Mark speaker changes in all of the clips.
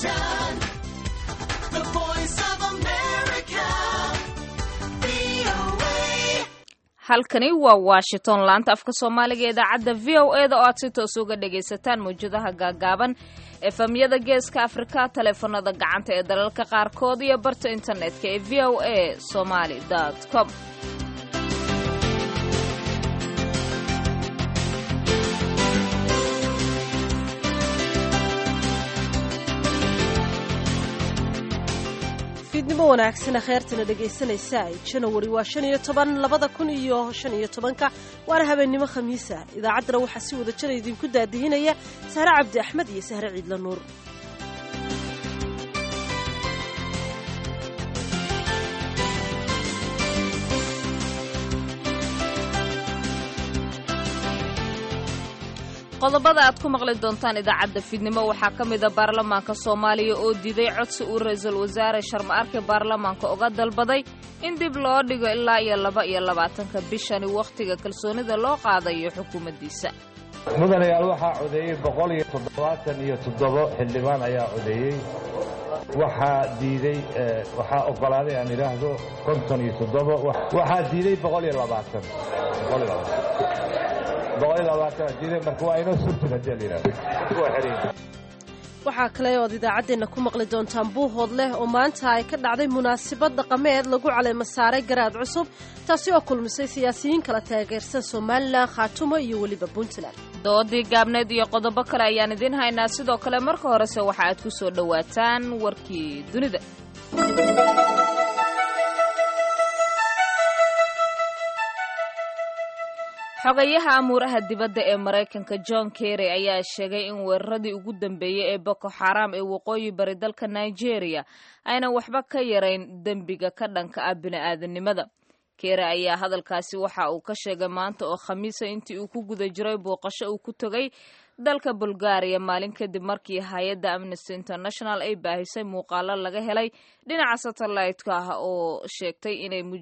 Speaker 1: Washington, the voice of America, VOA.
Speaker 2: halkani waa washington laanta afka soomaaliga ee idaacadda v o e da oo aad si toos uga dhagaysataan mawjadaha gaagaaban efamyada geeska afrika taleefanada gacanta ee dalalka qaarkood iyo barta internetka ee v o a somaly com
Speaker 3: fiidnimo wanaagsana kheertana dhegaysanaysa janawari waa shan iyo toban labada kun iyo shan iyo tobanka waana habeennimo khamiisa idaacaddana waxaa si wada jira idinku daadihinaya sahre cabdi axmed iyo sahre ciidla nuur
Speaker 2: qodobada aad ku maqli doontaan idaacadda fiidnimo waxaa ka mida baarlamaanka soomaaliya oo diiday codsi uu ra-iisul wasaare sharma arke baarlamaanka uga dalbaday in dib loo dhigo ilaa iyo laba iyo labaatanka bishani wakhtiga kalsoonida loo qaadayo xukuumaddiisa
Speaker 4: mudanayaal waxaa codeeyey boqol iyo toddobaatan iyo toddobo xildhibaan ayaa codeeyey waxaa diiday waxaa ogolaaday aan idhaahdo konton iyo toddobo waxaa diiday boqol iyo labaatan boqol iyo labaatan boqol iyo labaatan diiday marka waa inoo surtin haddii la yidhahdo waa xeran
Speaker 3: waxaa kale ood idaacaddeenna ku maqli doontaan buuhood leh oo maanta ay ka dhacday munaasabad dhaqameed lagu caleema saaray garaad cusub taasi oo kulmisay siyaasiyiin kala taageersan somalilan khaatumo iyo weliba puntland
Speaker 2: doodii gaabneed iyo qodobo kale ayaan idiin haynaa sidoo kale marka horese waxa aad ku soo dhowaataan warkii dunida xogayaha amuuraha dibadda ee maraykanka john kerry ayaa sheegay in weeraradii ugu dambeeyey ee boko xaram ee waqooyi bari dalka nigeria aynan waxba ka yarayn dembiga ka dhanka ah bini'aadanimada kerry ayaa hadalkaasi waxa uu ka sheegay maanta oo khamiisa intii uu ku guda jiray booqasho uu ku tegay dalka bulgaariya maalin kadib markii hay-adda amnesty international ay baahisay muuqaalo laga helay dhinaca satellite-ka ah oo sheegtay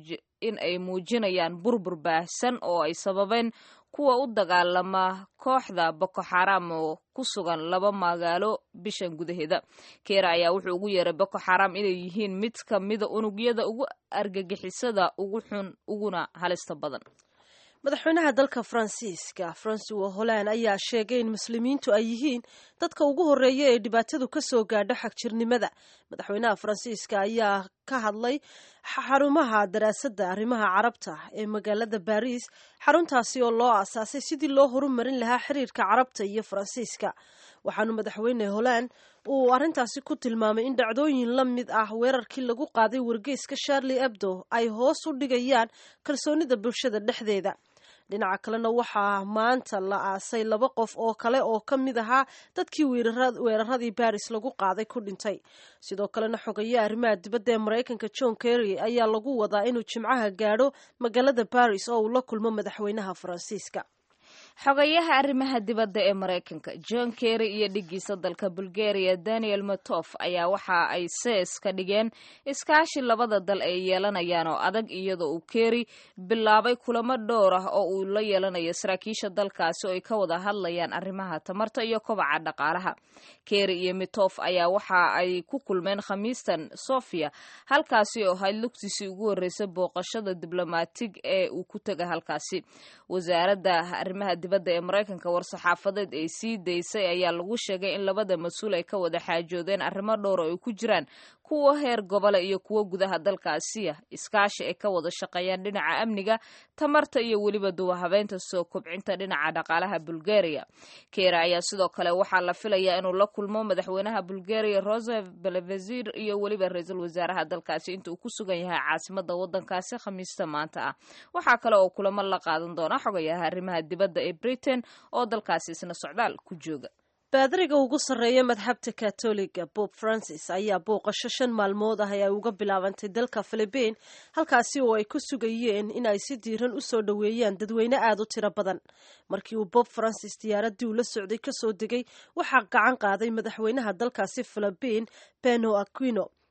Speaker 2: in ay muujinayaan burbur baahsan oo ay sababeen kuwa u dagaalama kooxda boko xaram oo ku sugan laba magaalo bishan gudaheeda keera ayaa wuxuu ugu yeeray boko xaram inay yihiin mid ka mida unugyada ugu argagixisada ugu xun uguna halista badan
Speaker 3: madaxweynaha dalka faransiiska francois holland ayaa sheegay in muslimiintu ay yihiin dadka ugu horreeya ee dhibaatadu ka soo gaadho xagjirnimada madaxweynaha faransiiska ayaa ka hadlay xarumaha daraasadda arrimaha carabta ee magaalada baris xaruntaasi oo loo aasaasay sidii loo horumarin lahaa xiriirka carabta iyo faransiiska waxaanu madaxweyne holland uu arrintaasi ku tilmaamay in dhacdooyin la mid ah weerarkii lagu qaaday wargeyska charlie ebdo ay hoos u dhigayaan kalsoonida bulshada dhexdeeda dhinaca kalena waxaa maanta la aasay laba qof oo kale oo ka mid ahaa dadkii weeraradii baris lagu qaaday ku dhintay sidoo kalena xogaye arrimaha dibadda ee maraykanka john kerry ayaa lagu wadaa inuu jimcaha gaadho magaalada baris oo uu la kulmo madaxweynaha faransiiska
Speaker 2: xogayaha arrimaha dibadda ee maraykanka john kerry iyo dhigiisa dalka bulgaria daniel matof ayaa waxa ay sees ka dhigeen iskaashi labada dal ay yeelanayaan oo adag iyadoo uu kerry bilaabay kulamo dhowr ah oo uu la yeelanayo saraakiisha dalkaasi oo ay ka wada hadlayaan arrimaha tamarta iyo kobaca dhaqaalaha kerry iyo mitof ayaa waxa ay ku kulmeen khamiistan sofia halkaasi oo ahayd lugtiisii ugu horreysay booqashada diblomatig ee uu ku tega halkaasi wasaaradda arrimaha dibadda ee maraykanka war-saxaafadeed ay sii daysay ayaa lagu sheegay in labada mas-uul ay ka wada xaajoodeen arrimo dhowr oo ay ku jiraan kuwa heer gobole iyo kuwo gudaha dalkaasiya iskaashi ay ka wada shaqeeyaan dhinaca amniga tamarta iyo weliba duwahabeynta soo kobcinta dhinaca dhaqaalaha bulgaria kera ayaa sidoo kale waxaa la filayaa inuu la kulmo madaxweynaha bulgaria rosef belevazir iyo weliba ra-iisul wasaaraha dalkaasi inta uu ku sugan yahay caasimada wadankaasi khamiista maanta ah waxaa kale oo kulamo la qaadan doona xogayaha arrimaha dibadda ee britain oo dalkaasi isna socdaal ku jooga
Speaker 3: baadariga ugu sarreeya madxabta katoliga bob francis ayaa booqasho shan maalmood ah ee ay uga bilaabantay dalka philibiin halkaasi oo ay ku sugayeen in ay si diiran u soo dhoweeyaan dadweyne aad u tiro badan markii uu bob francis diyaaraddii uu la socday ka soo degay waxaa gacan qaaday madaxweynaha dalkaasi philibiin beno aquino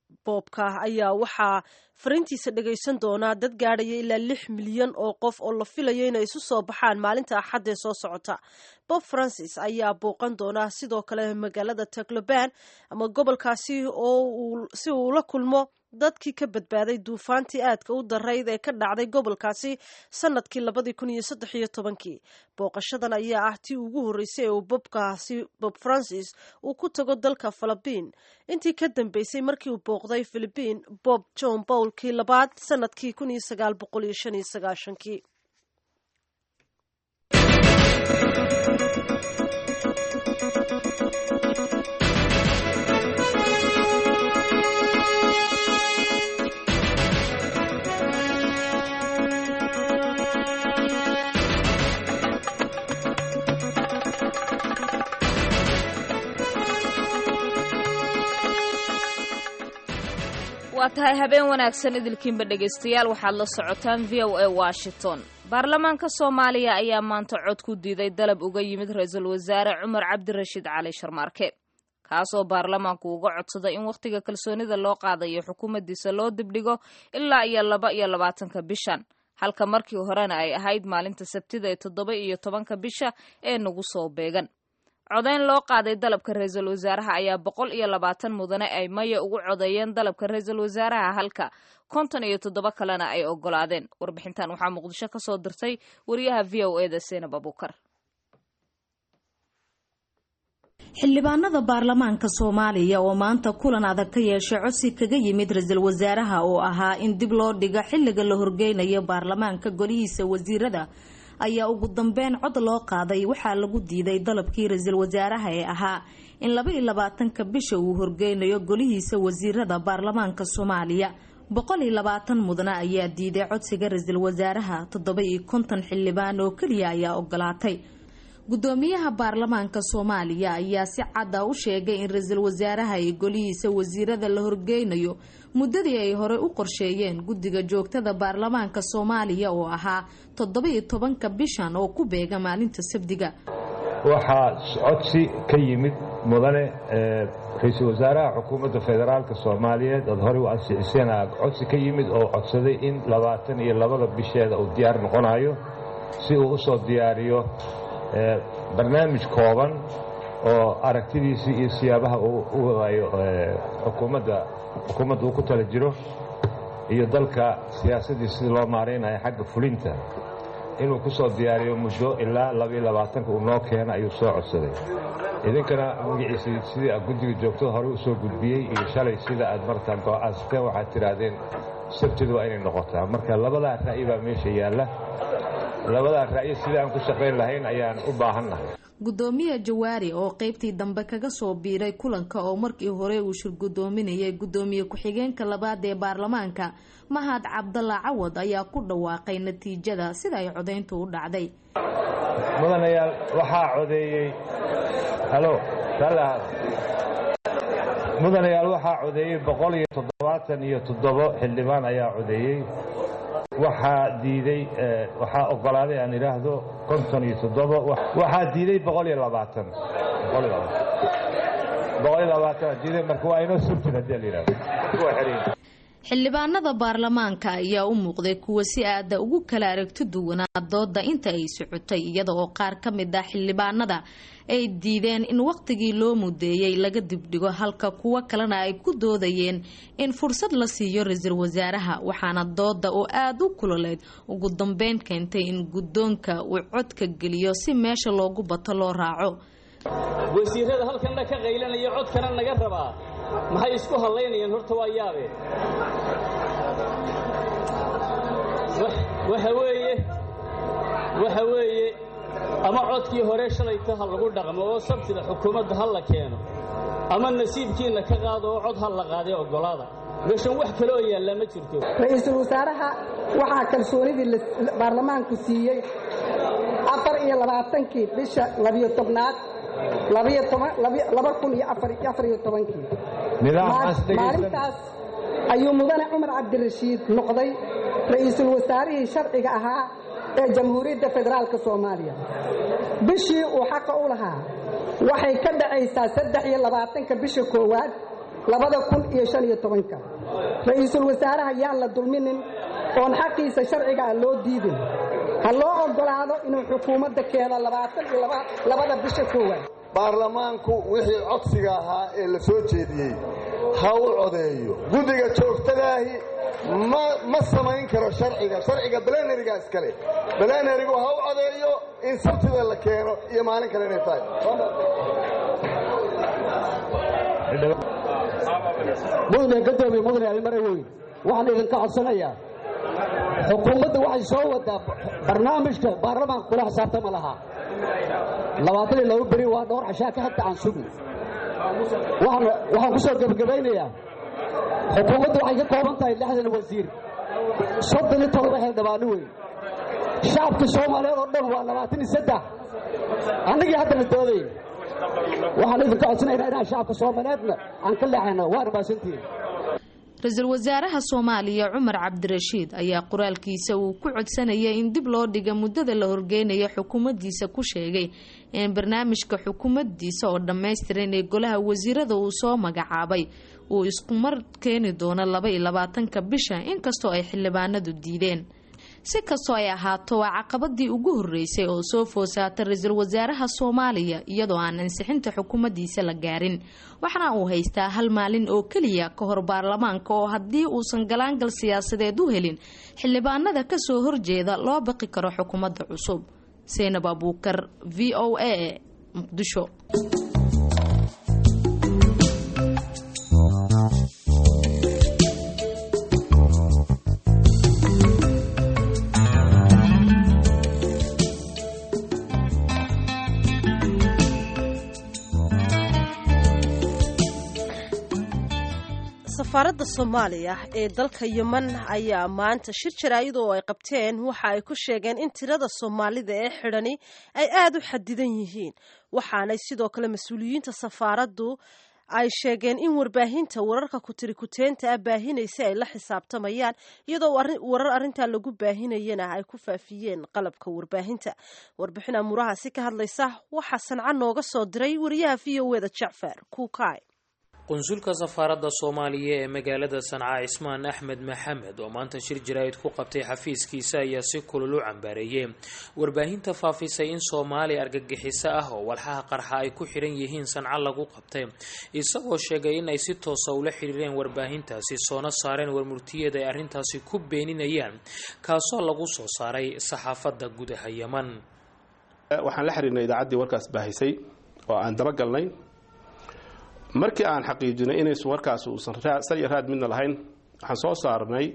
Speaker 3: boobka ayaa waxaa fariintiisa dhagaysan doonaa dad gaadhaya ilaa lix milyan oo qof oo la filayo inay isu soo baxaan maalinta axadda ee soo socota bob francis ayaa booqan doona sidoo kale magaalada tacloban ama gobolkaasi oo si uu la kulmo dadkii ka badbaaday duufaantii aadka u darayd ee ka dhacday gobolkaasi sanadkii labadii kun iyo saddex iyo tobankii booqashadan ayaa ah tii ugu horreysay ee uu bobkaasi bob francis uu ku tago dalka philibiin intii ka dambeysay markii uu booqday philibiin bob john bowlkii labaad sanadkii kun iyo sagaal boqol iyo shan iyo sagaashankii
Speaker 2: waa tahay habeen wanaagsan idilkiinba dhegaystayaal waxaad la socotaan v o a washington baarlamaanka soomaaliya ayaa maanta cod ku diiday dalab uga yimid ra-iisul wasaare cumar cabdirashiid cali sharmaarke kaasoo baarlamaanku uga codsaday in wakhtiga kalsoonida loo qaadayo xukuumaddiisa loo dibdhigo ilaa iyo laba iyo labaatanka bishan halka markii horena ay ahayd maalinta sabtida ee toddoba iyo tobanka bisha ee nagu soo beegan codayn loo qaaday dalabka ra-iisul wasaaraha ayaa boqol iyo labaatan mudane ay maya ugu codeeyeen dalabka ra-iisul wasaaraha halka konton iyo toddoba kalena ay ogolaadeen warbixintan waxaa muqdisho ka soo dirtay wariyaha v o e da seenab abukar
Speaker 5: xildhibaanada baarlamaanka soomaaliya oo maanta kulan adag ka yeeshay codsi kaga yimid ra-iisul wasaaraha oo ahaa in dib loo dhigo xilliga la horgeynayo baarlamaanka golihiisa wasiirada ayaa ugu dambeyn cod loo qaaday waxaa lagu diiday dalabkii ra-iisul wasaaraha ee ahaa in laba iyo labaatanka bisha uu horgeynayo golihiisa wasiirada baarlamaanka soomaaliya boqol iyo labaatan mudane ayaa diiday codsiga ra-iisul wasaaraha toddoba iyo konton xildhibaan oo keliya ayaa ogolaatay gudoomiyaha baarlamaanka soomaaliya ayaa si cadda u sheegay in ra-iisul wasaaraha iyo golihiisa wasiirada la horgeynayo muddadii ay horey u qorsheeyeen guddiga joogtada baarlamaanka soomaaliya oo ahaa toddoba-iyo tobanka bishan oo ku beega maalinta sabdiga
Speaker 4: waxaa codsi ka yimid mudane ra-iisul wasaaraha xukuumadda federaalka soomaaliyeed ood horey u ansixiseen codsi ka yimid oo codsaday in labaatan iyo labada bisheeda uu diyaar noqonayo si uu usoo diyaariyo barnaamij kooban oo aragtidiisii iyo siyaabaha u wadayo xukuumadda xukuumadda uu ku tala jiro iyo dalka siyaasaddii sidii loo maaraynayo xagga fulinta inuu ku soo diyaariyo muddo ilaa labaiyo labaatanka uu noo keena ayuu soo codsaday idinkana magaciisii sidii aad guddiga joogtada horey u soo gudbiyey iyo shalay sida aad markaa go-aansateen waxaad tidhaahdeen sabtidu waa inay noqotaa marka labadaa ra'yi baa meesha yaalla labadaa ra'yi sidii aan ku shaqayn lahayn ayaan u baahannahay
Speaker 5: gudoomiye jawaari oo qeybtii dambe kaga soo biiray kulanka oo markii hore uu shir gudoominayay gudoomiye ku-xigeenka labaad ee baarlamaanka mahad cabdalla cawad ayaa ku dhawaaqay natiijada sida ay codayntu u dhacday
Speaker 4: mudanayaal waxaa codeeyey halo mudanayaal waxaa codeeyey boqol iyo toddobaatan iyo toddobo xildhibaan ayaa codeeyey waxaa diiday waxaa ogolaaday aan idhaahdo konton iyo toddobo waxaa diiday boqol iyo labaatan boqol iyo labaatan boqol iyo labaatan diiday marka waa inoo subtin haddii la yidhahdo waa xiriin
Speaker 5: xildhibaanada baarlamaanka ayaa u muuqday kuwa si aada ugu kala aragti duwanaa dooda inta ay socotay iyada oo qaar ka mid ah xildhibaanada ay diideen in wakhtigii loo mudeeyey laga dibdhigo halka kuwo kalena ay ku doodayeen in fursad la siiyo ra-iisul wasaaraha waxaana dooda oo aada u kuloleyd ugu dambeyn keentay in guddoonka uu codka geliyo si meesha loogu bato loo raaco
Speaker 6: wasiirada halkanna ka qaylanaya codkana naga rabaa maxay isku hallaynayaan horta waa yaabe waxa weeye waxa weeye ama codkii hore shalayta ha lagu dhaqmo oo sabtida xukuumadda ha la keeno ama nasiibkiinna ka qaado oo cod ha la qaaday oggolaada meeshan wax kale oo yaallaa ma jirto
Speaker 7: ra-iisul wasaaraha waxaa kalsoonidii baarlamaanku siiyey afar iyo labaatankii bisha labiyo tobnaad laba kun iyo afariyo tobankii maalintaas ayuu mudane cumar cabdirashiid noqday ra'iisul wasaarihii sharciga ahaa ee jamhuuriyadda federaalka soomaaliya bishii uu xaqa u lahaa waxay ka dhacaysaa saddex iyo labaatanka bisha koowaad labada kun iyo shan iyo tobanka ra-iisul wasaaraha yaan la dulminin oon xaqiisa sharciga ah loo diidin ha loo oggolaado inuu xukuumadda keeno labaatan iyo labada bisha koowaad
Speaker 8: baarlamaanku wixii codsiga ahaa ee la soo jeediyey ha u codeeyo guddiga joogtadaahi ma samayn karo sharciga sharciga balenariga iskale balenarigu ha u codeeyo in sabtida la keeno iyo maalin kale inay tahay
Speaker 9: mudane gadoomiye mudane almare weyn waxaan idinka codsanayaa xukuumadda waxay soo wadaa barnaamijka baarlamaanka kula xisaabtama lahaa labaatan iyo laba beri waa dhowr cashaa ka hadda aan sugni waxaan ku soo gebagabaynayaa xukuumadda waxay ka kooban tahay lixdan wasiir soddon iyo todoba xildhibaano weyn shacabka soomaaliyeed oo dhan waa labaatan iyo saddex annagii haddana doodayn waxaan idinka codsanaynaa inaan shacabka soomaaliyeedna aan ka leexayno waana maasantihin
Speaker 5: ra-iisul wasaaraha soomaaliya cumar cabdirashiid ayaa qoraalkiisa uu ku codsanayay in dib loo dhiga muddada la horgeynayo xukuumaddiisa ku sheegay in barnaamijka xukuumaddiisa oo dhammaystiran ee golaha wasiirada uu soo magacaabay uu iskumar keeni doono laba iyo labaatanka bisha inkastoo ay xildhibaanadu diideen si kastoo ay ahaato waa caqabadii ugu horeysay oo soo foosaatay ra-iisul wasaaraha soomaaliya iyadoo aan ansixinta xukuumaddiisa la gaarin waxaana uu haystaa hal maalin oo keliya ka hor baarlamaanka oo haddii uusan galaangal siyaasadeed u helin xildhibaanada kasoo horjeeda loo baqi karo xukuumadda cusub seynab abuukar v o a muqdisho
Speaker 3: safaaradda soomaaliya ee dalka yeman ayaa maanta shir jaraa'id oo ay qabteen waxa ay ku sheegeen in tirada soomaalida ee xidhani ay aada u xadidan yihiin waxaanay sidoo kale mas-uuliyiinta safaaraddu ay sheegeen in warbaahinta wararka kutirikuteenta ah baahinaysa ay la xisaabtamayaan iyadoo warar arrintaa lagu baahinayana ay ku faafiyeen qalabka warbaahinta warbixin amuurahaasi ka hadlaysa waxaa sanca nooga soo diray wariyaha v o eda jacfar kuukay
Speaker 10: qunsulka safaaradda soomaaliya ee magaalada sanca cismaan axmed maxamed oo maanta shir jaraa'id ku qabtay xafiiskiisa ayaa si kulul u cambaareeyey warbaahinta faafisay in soomaaliya argagixiso ah oo walxaha qarxa ay ku xidhan yihiin sanco lagu qabtay isagoo sheegay in ay si toosa ula xidhiireen warbaahintaasi soona saareen warmurtiyeed ay arrintaasi ku beeninayaan kaasoo lagu soo saaray saxaafadda gudaha yeman
Speaker 11: waxaan la xiriirnay idaacaddii warkaas baahisay oo aan dabagalnay markii aan xaqiijinay inaysu warkaas uusan sal iyo raad midna lahayn waxaan soo saarnay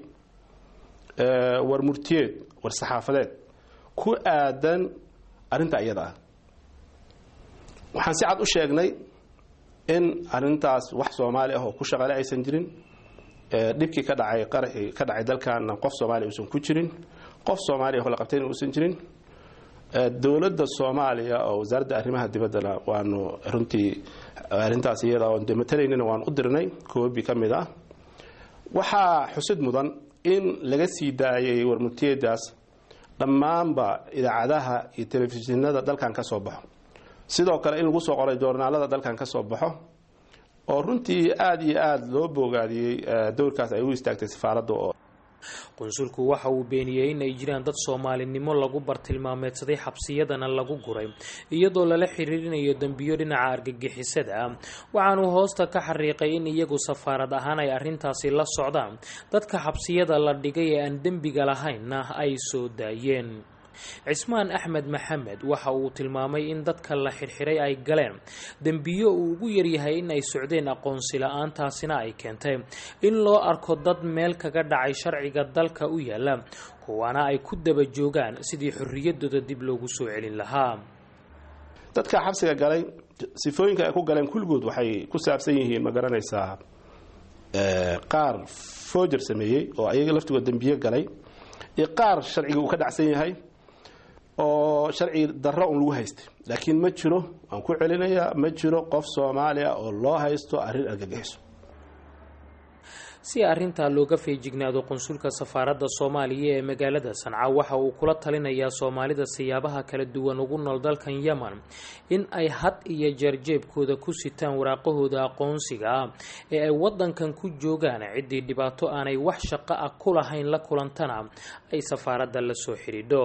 Speaker 11: war murtiyeed war saxaafadeed ku aadan arrinta iyada ah waxaan si cad u sheegnay in arrintaas wax soomaali ah oo ku shaqale aysan jirin dhibkii ka dhacay qaraxii ka dhacay dalkaana qof soomaaliya uusan ku jirin qof soomaaliya oo la qabtayna uusan jirin dowladda soomaaliya oo wasaaradda arrimaha dibaddana waanu runtii arrintaas iyada oon de matalaynina waan u dirnay koobi ka mid ah waxaa xusid mudan in laga sii daayay warmurtiyadaas dhammaanba idaacadaha iyo telefishinada dalkan ka soo baxo sidoo kale in lagu soo qoray joornaalada dalkan ka soo baxo oo runtii aada iyo aada loo boogaadiyey dowrkaas ay u istaagtay safaaradda oo
Speaker 10: qunsulku waxa uu beeniyey in ay jiraan dad soomaalinimo lagu bartilmaameedsaday xabsiyadana lagu guray iyadoo lala xiriirinayo dembiyo dhinaca argagixisada ah waxaanuu hoosta ka xariiqay in iyagu safaarad ahaan ay arrintaasi la socdaan dadka xabsiyada la dhigay ee aan dembiga lahaynna ay soo daayeen cismaan axmed maxamed waxa uu tilmaamay in dadka la xirxiray ay galeen dembiyo uu ugu yaryahay in ay socdeen aqoonsi la-aantaasina ay keentay in loo arko dad meel kaga dhacay sharciga dalka u yaala kuwaana ay ku daba joogaan sidii xorriyadooda dib loogu soo celin lahaa
Speaker 11: dadka xabsiga galay sifooyinka ay ku galeen kulligood waxay ku saabsan yihiin ma garanaysaa qaar foojar sameeyey oo ayaga laftigood dembiyo galay iyo qaar sharciga uu ka dhacsan yahay oo sharci darro un lagu haystay laakiin ma jiro waan ku celinayaa ma jiro qof soomaaliya oo loo haysto arrin argagixiso
Speaker 10: si arrintaa looga feejignaado qunsulka safaaradda soomaaliya ee magaalada sanca waxa uu kula talinayaa soomaalida siyaabaha kala duwan ugu nool dalkan yemen in ay had iyo jeer jeebkooda ku sitaan waraaqahooda aqoonsiga ah ee ay wadankan ku joogaan ciddii dhibaato aanay wax shaqo ah ku lahayn la kulantana ay safaaradda la soo xidhiidho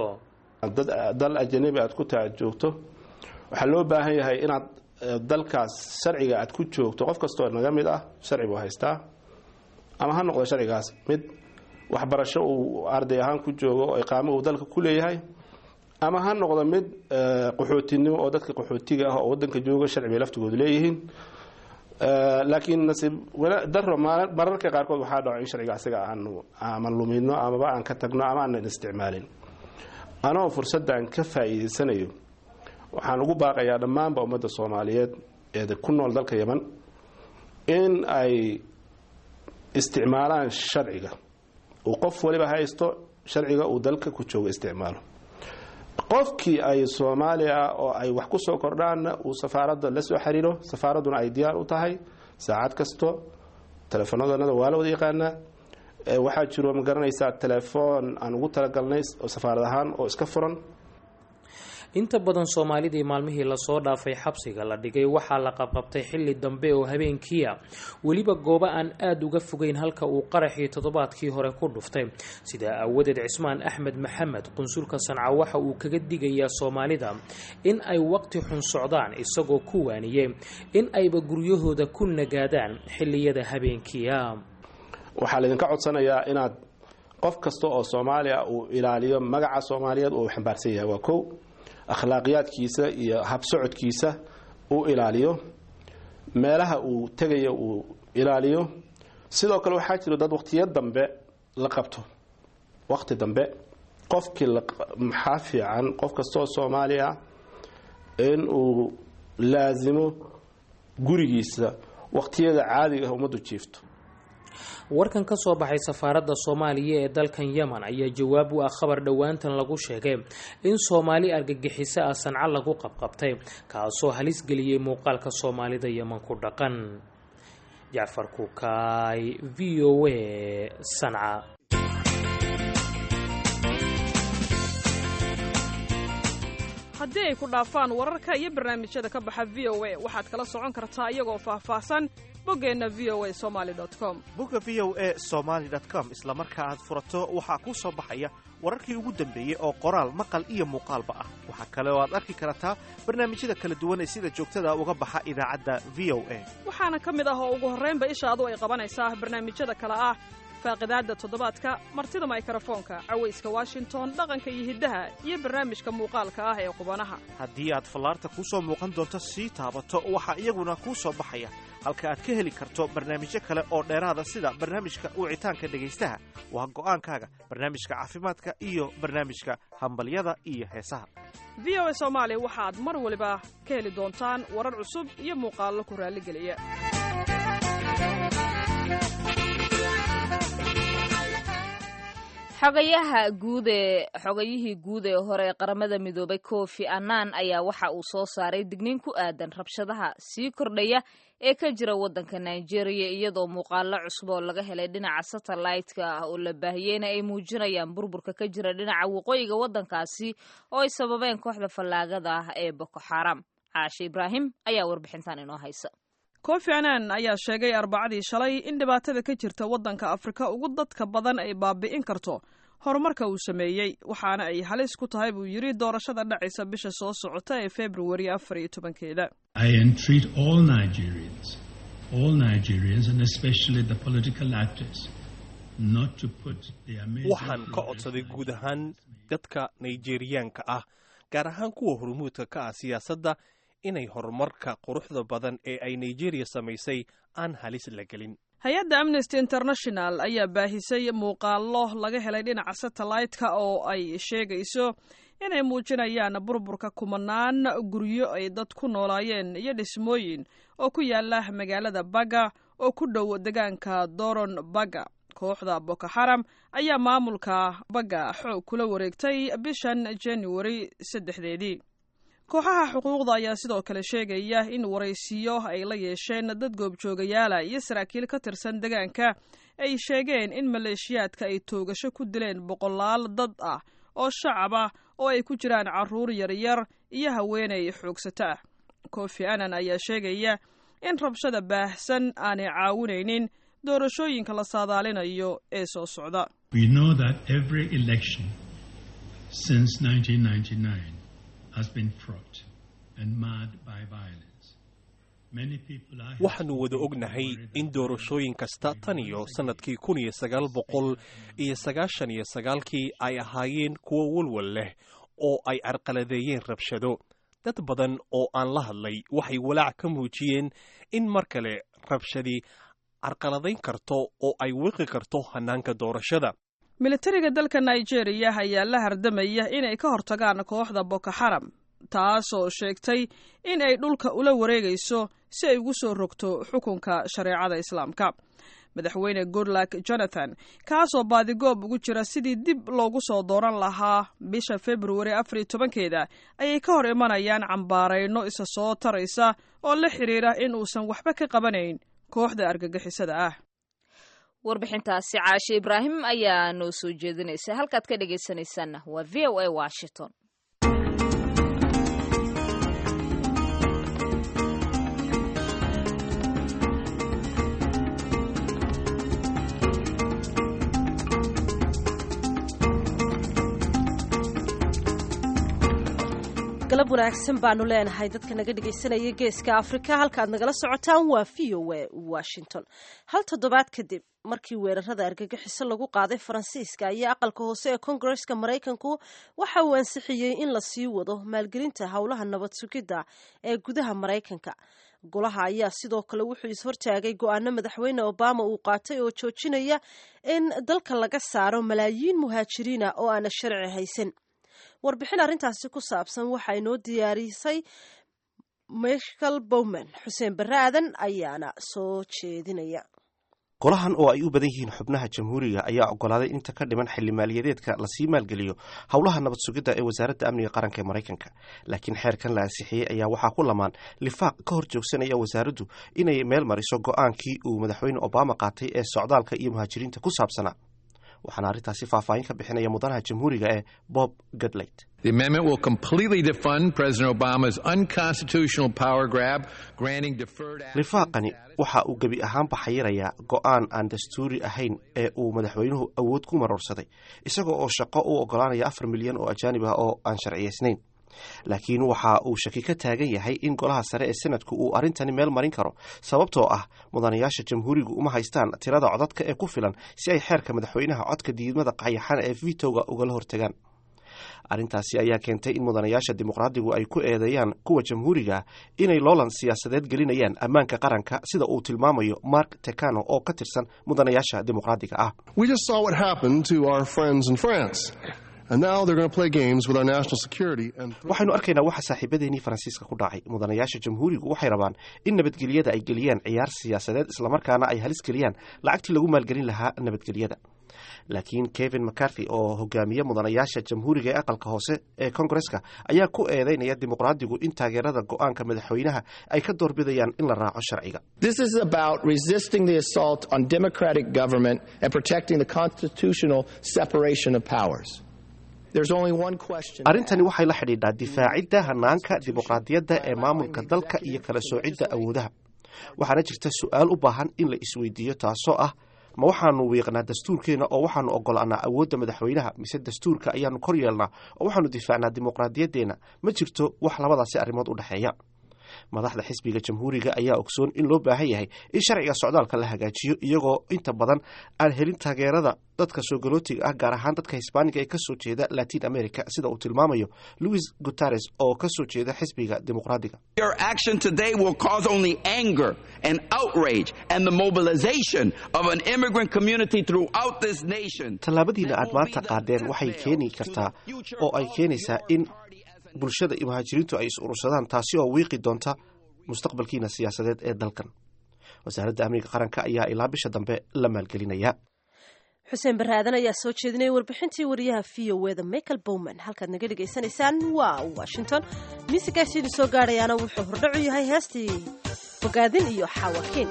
Speaker 11: dal ajanabi aad ku taad joogto waxaa loo baahan yahay inaad dalkaas sharciga aad ku joogto qof kastoo naga mid ah sharci buu haystaa ama ha noqdo sharcigaas mid waxbarasho uu arday ahaan ku joogo oo iqaamo uu dalka ku leeyahay ama ha noqdo mid qaxootinimo oo dadka qaxootiga ah oo wadanka jooga sharci bay laftigoodu leeyihiin laakiin nasiib daro mararka qaarkood waxaa dhaco in sharciga asaga aanu ama lumino amaba aan ka tagno ama aanan isticmaalin anoo fursaddan ka faa'iidaysanayo waxaan ugu baaqayaa dhammaanba ummadda soomaaliyeed ee ku nool dalka yeman in ay isticmaalaan sharciga uu qof waliba haysto sharciga uu dalka ku joogo isticmaalo qofkii ay soomaaliya oo ay wax ku soo kordhaanna uu safaaradda la soo xiriiro safaaradduna ay diyaar u tahay saacad kasto telefoonadannada waa la wada yaqaanaa waxaa jiro ma garanaysaa telefoon aan ugu talagalnay oo safaarad ahaan oo iska furan
Speaker 10: inta badan soomaalidii maalmihii lasoo dhaafay xabsiga la dhigay waxaa la qabqabtay xilli dambe oo habeenkiia weliba goobo aan aada uga fogeyn halka uu qaraxii toddobaadkii hore ku dhuftay sidaa aawadeed cismaan axmed maxamed qunsulka sanca waxa uu kaga digayaa soomaalida in ay waqti xun socdaan isagoo ku waaniyey in ayba guryahooda ku nagaadaan xilliyada habeenkiia
Speaker 11: waxaa laydinka codsanayaa inaad qof kasta oo soomaaliya uu ilaaliyo magaca soomaaliyeed uu xambaarsan yahay waa kow akhlaaqiyaadkiisa iyo habsocodkiisa uu ilaaliyo meelaha uu tegayo uu ilaaliyo sidoo kale waxaa jiro dad waqtiyo dambe la qabto waqti dambe qofkii maxaa fiican qof kastaoo soomaaliya in uu laasimo gurigiisa waqtiyada caadiga ah ummaddu jiifto
Speaker 10: warkan ka soo baxay safaaradda soomaaliya ee dalkan yemen ayaa jawaab u ah khabar dhowaantan lagu sheegay in soomaali argagixiso ah sanco lagu qabqabtay kaasoo halis geliyey muuqaalka soomaalida yemen ku dhaqan jacfar kukaay v o a sanca
Speaker 12: haddii ay ku dhaafaan wararka iyo barnaamijyada ka baxa v o a waxaad kala socon kartaa iyagoo faahfaahsan boggeenna v o a somaali com
Speaker 13: bogga v o a somaali com isla marka aad furato waxaa kuu soo baxaya wararkii ugu dambeeyey oo qoraal maqal iyo muuqaalba ah waxaa kale oo aad arki kartaa barnaamijyada kala duwan ee sida joogtada uga baxa idaacadda v o a
Speaker 12: waxaana ka mid ah oo ugu horraynba ishaadu ay qabanaysaa barnaamijyada kale ah faaqidaadda toddobaadka martida maykarafoonka cawayska washington dhaqanka iyo hiddaha iyo barnaamijka muuqaalka ah ee qubanaha
Speaker 13: haddii aad fallaarta kuu soo muuqan doonto sii taabato waxaa iyaguna kuu soo baxaya halka aad ka heli karto barnaamijyo kale oo dheeraada sida barnaamijka wicitaanka dhegaystaha waa go'aankaaga barnaamijka caafimaadka iyo barnaamijka hambalyada iyo heesaha
Speaker 12: v o a soomaali waxaad mar waliba ka heli doontaan warar cusub iyo muuqaallo ku raalligeliya
Speaker 2: xogayaha guud ee xogayihii guud ee hore ee qaramada midoobay kofi annan ayaa waxa uu soo saaray digniin ku aadan rabshadaha sii kordhaya ee ka jira waddanka nigeria iyadoo muuqaalo cusub oo laga helay dhinaca satellaytka ah oo la baahiyeyna ay muujinayaan burburka ka jira dhinaca waqooyiga waddankaasi oo ay sababeen kooxda fallaagada ah ee boko xaram caashe ibraahim ayaa warbixintan inoo haysa
Speaker 12: kofi annan ayaa sheegay arbacadii shalay in dhibaatada ka jirta waddanka afrika ugu dadka badan ay baabi'in karto horumarka uu sameeyey waxaana ay halis ku tahay buu yidhi doorashada dhacaysa bisha soo socota ee februari afar iyo tobankeeda
Speaker 13: waxaan ka codsaday guud ahaan dadka nigeriyaanka ah gaar ahaan kuwa hormuudka ka ah siyaasadda inay horumarka quruxda badan ee ay nigeria samaysay aan halis la gelin
Speaker 12: hay-adda amnesty international ayaa baahisay muuqaallo laga helay dhinaca satellaytka oo ay sheegayso inay muujinayaan burburka kumanaan guryo ay dad ku noolaayeen iyo dhismooyin oo ku yaala magaalada baga oo ku dhow degaanka doron baga kooxda boko xaram ayaa maamulka baga xoog kula wareegtay bishan januari saddexdeedii kooxaha xuquuqda ayaa sidoo kale sheegaya in waraysiyo ay la yeesheen dad goobjoogayaala iyo saraakiil ka tirsan deegaanka ay sheegeen in maleeshiyaadka ay toogasho ku dileen boqolaal dad ah oo shacab ah oo ay ku jiraan carruur yaryar iyo haweenay xoogsato ah kofi annan ayaa sheegaya in rabshada baahsan aanay caawinaynin doorashooyinka la saadaalinayo ee soo socda
Speaker 14: We know that every election since 1999 has been fraught and marred by violence. Many people are
Speaker 15: waxaannu wada ognahay in doorashooyin kasta tan iyo sannadkii kun iyo sagaal boqol iyo sagaashan iyo sagaalkii ay ahaayeen kuwo walwal leh oo ay carqaladeeyeen rabshado dad badan oo aan la hadlay waxay walaac ka muujiyeen in mar kale rabshadii carqaladayn karto oo ay wiqi karto hannaanka doorashada
Speaker 12: militariga dalka nigeria ayaa la hardamaya inay ka hortagaan kooxda boko xaram taasoo sheegtay in ay dhulka ula wareegayso si ay ugu soo rogto xukunka shareecada islaamka madaxweyne goodluck jonathan kaasoo baadigoob ugu jira sidii dib loogu soo dooran lahaa bisha februari afar iyo tobankeeda ayay ka hor imanayaan cambaarayno isa soo taraysa oo la xidhiira in uusan waxba ka qabanayn kooxda argagixisada ah
Speaker 2: warbixintaasi caashe ibraahim ayaa noo soo jeedinaysa halkaad ka dhegaysanaysaanna waa v o a washington
Speaker 3: galab wanaagsan baanu leenahay dadka naga dhegaysanaya geeska afrika halkaad nagala socotaan waa v o a washington hal toddobaad kadib markii weerarada argagixiso lagu qaaday faransiiska iyo aqalka hoose ee kongareska maraykanku waxa uu ansixiyey in la sii wado maalgelinta howlaha nabad sugidda ee gudaha maraykanka golaha ayaa sidoo kale wuxuu ishortaagay go-aano madaxweyne obama uu qaatay oo joojinaya in dalka laga saaro malaayiin muhaajiriina oo aana sharci haysan warbixin arrintaasi ku saabsan waxaa inoo diyaarisay michael bowman xuseen barre aadan ayaana soo jeedinaya
Speaker 16: golahan oo ay u badan yihiin xubnaha jamhuuriga ayaa ogolaaday inta ka dhiman xilli maaliyadeedka lasii maalgeliyo howlaha nabad sugidda ee wasaaradda amniga qaranka ee maraykanka laakiin xeerkan la ansixiyey ayaa waxaa ku lamaan lifaaq ka hor joogsanaya wasaaraddu inay meel mariso go-aankii uu madaxweyne obama qaatay ee socdaalka iyo muhaajiriinta ku saabsanaa waxaana arrintaasi faahfaahin ka bixinaya mudanaha jamhuuriga ee bob gadleyt
Speaker 17: The amendment will completely defund President Obama's unconstitutional power grab, granting deferred
Speaker 16: lifaaqani waxa uu gebi ahaanba xayirayaa go-aan aan dastuuri ahayn ee uu madaxweynuhu awood ku maroorsaday isagoo oo shaqo u ogolaanaya afar milyan oo ajaanib ah oo aan sharciyaysnayn laakiin waxa uu shaki ka taagan yahay in golaha sare ee senadku uu arrintani meel marin karo sababtoo ah mudanayaasha jamhuurigu uma haystaan tirada codadka ee ku filan si ay xeerka madaxweynaha codka diidmada qayaxan ee vitoga ugala hortagaan arrintaasi ayaa keentay in mudanayaasha dimuqraadigu ay ku eedeeyaan kuwa jamhuuriga inay loolan siyaasadeed gelinayaan ammaanka qaranka sida uu tilmaamayo mark tekano oo ka tirsan mudanayaasha dimuqraadiga ah
Speaker 18: We just saw what happened to our friends in France. And now they're going to play games with our national security. And
Speaker 16: waxaynu arkaynaa waxa saaxiibadeenii faransiiska ku dhacay mudanayaasha jamhuurigu waxay rabaan in nabadgelyada ay geliyaan ciyaar siyaasadeed islamarkaana ay halis geliyaan lacagtii lagu maalgelin lahaa nabadgelyada laakiin kevin mccarthy oo hogaamiye mudanayaasha jamhuuriga ee aqalka hoose ee kongareska ayaa ku eedeynaya dimuqraadigu in taageerada go-aanka madaxweynaha ay ka doorbidayaan in la raaco sharciga
Speaker 19: This is about resisting the assault on democratic government and protecting the constitutional separation of powers. There's only one question.
Speaker 16: arrintani waxay la xidhiidhaa difaacidda hanaanka dimuqraadiyadda ee maamulka dalka iyo kala soocidda awoodaha waxaana jirta su-aal u baahan in la isweydiiyo taasoo ah ma waxaanu wiiqnaa dastuurkeena oo waxaanu ogolaanaa awoodda madaxweynaha mise dastuurka ayaanu kor yeelnaa oo waxaanu difaacnaa dimuqraadiyaddeenna ma jirto wax labadaasi arrimood u dhexeeya madaxda xisbiga jamhuuriga ayaa ogsoon in loo baahan yahay in sharciga socdaalka la hagaajiyo iyagoo inta badan aan helin taageerada dadka soo galootiga ah gaar ahaan dadka hisbaaniga ee kasoo jeeda latin america sida uu tilmaamayo louis guteres oo kasoo jeeda xisbiga dimuqraadiga
Speaker 20: Your action today will cause only anger and outrage and the mobilization of an immigrant community throughout this nation.
Speaker 16: tallaabadiina aad maanta qaadeen waxay keeni kartaa oo ay keenaysaa in bulshada iyo muhaajiriintu ay is urursadaan taasi oo wiiqi doonta mustaqbalkiina siyaasadeed ee dalkan wasaaradda amniga qaranka ayaa ilaa bisha dambe la maalgelinaya
Speaker 3: xuseen baraadan ayaa soo jeedinaya warbixintii wariyaha v o eda michael bowman halkaad naga dhegaysanaysaan waa washington miisikaasi idin soo gaadhayaana wuxuu hordhacu yahay heestii fogaadin iyo xaawakiin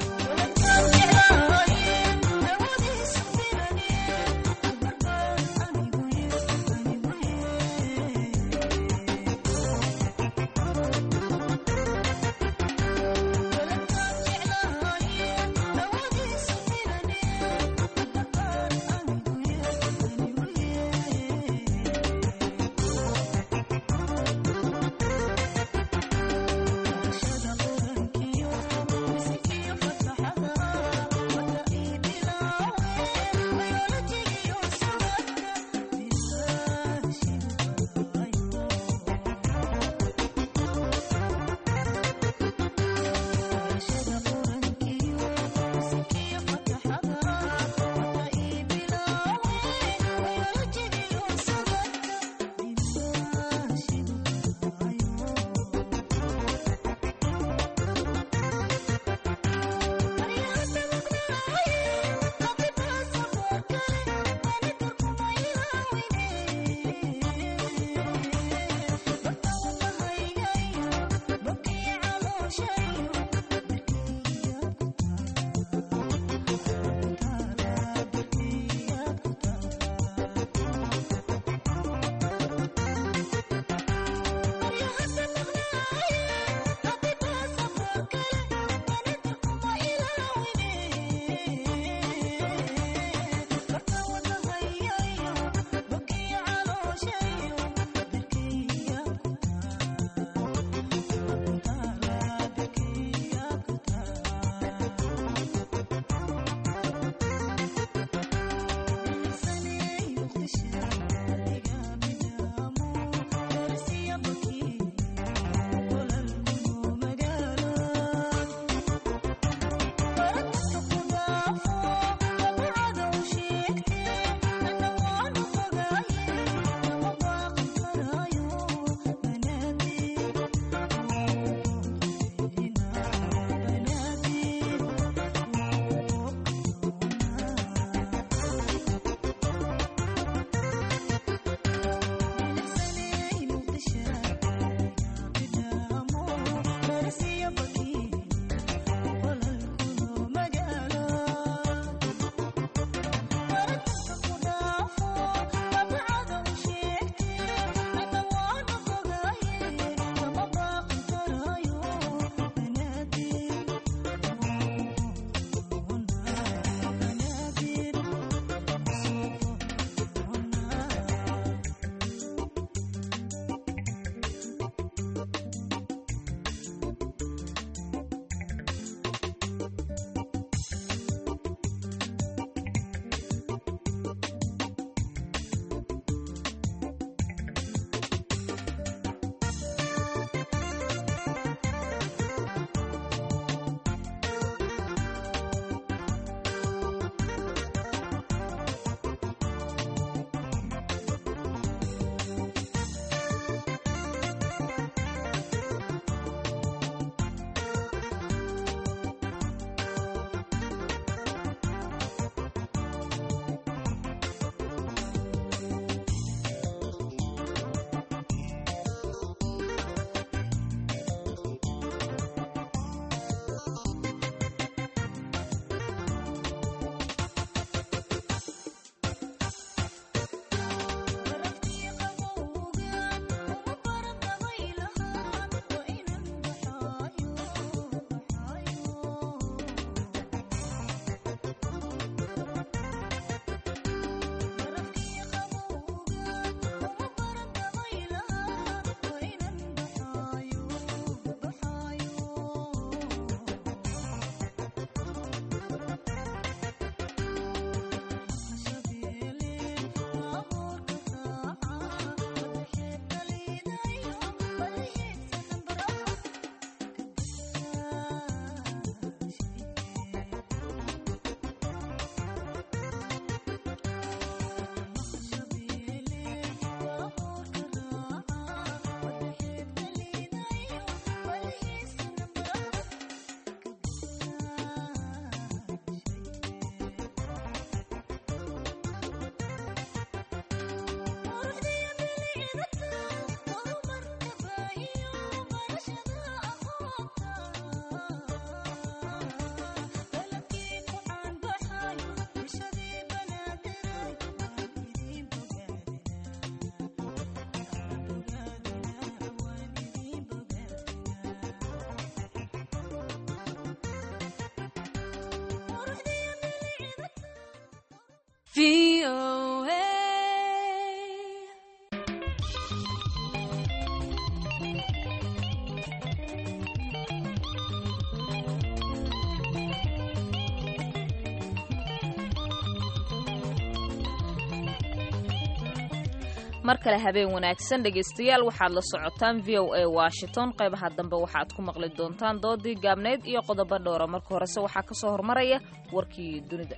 Speaker 2: mar kale habeen wanaagsan dhegaystayaal waxaad la socotaan v o a washington qaybaha dambe waxaad ku maqli doontaan doodii gaabneyd iyo qodobo dhowra marka horese waxaa ka soo hormaraya warkii dunida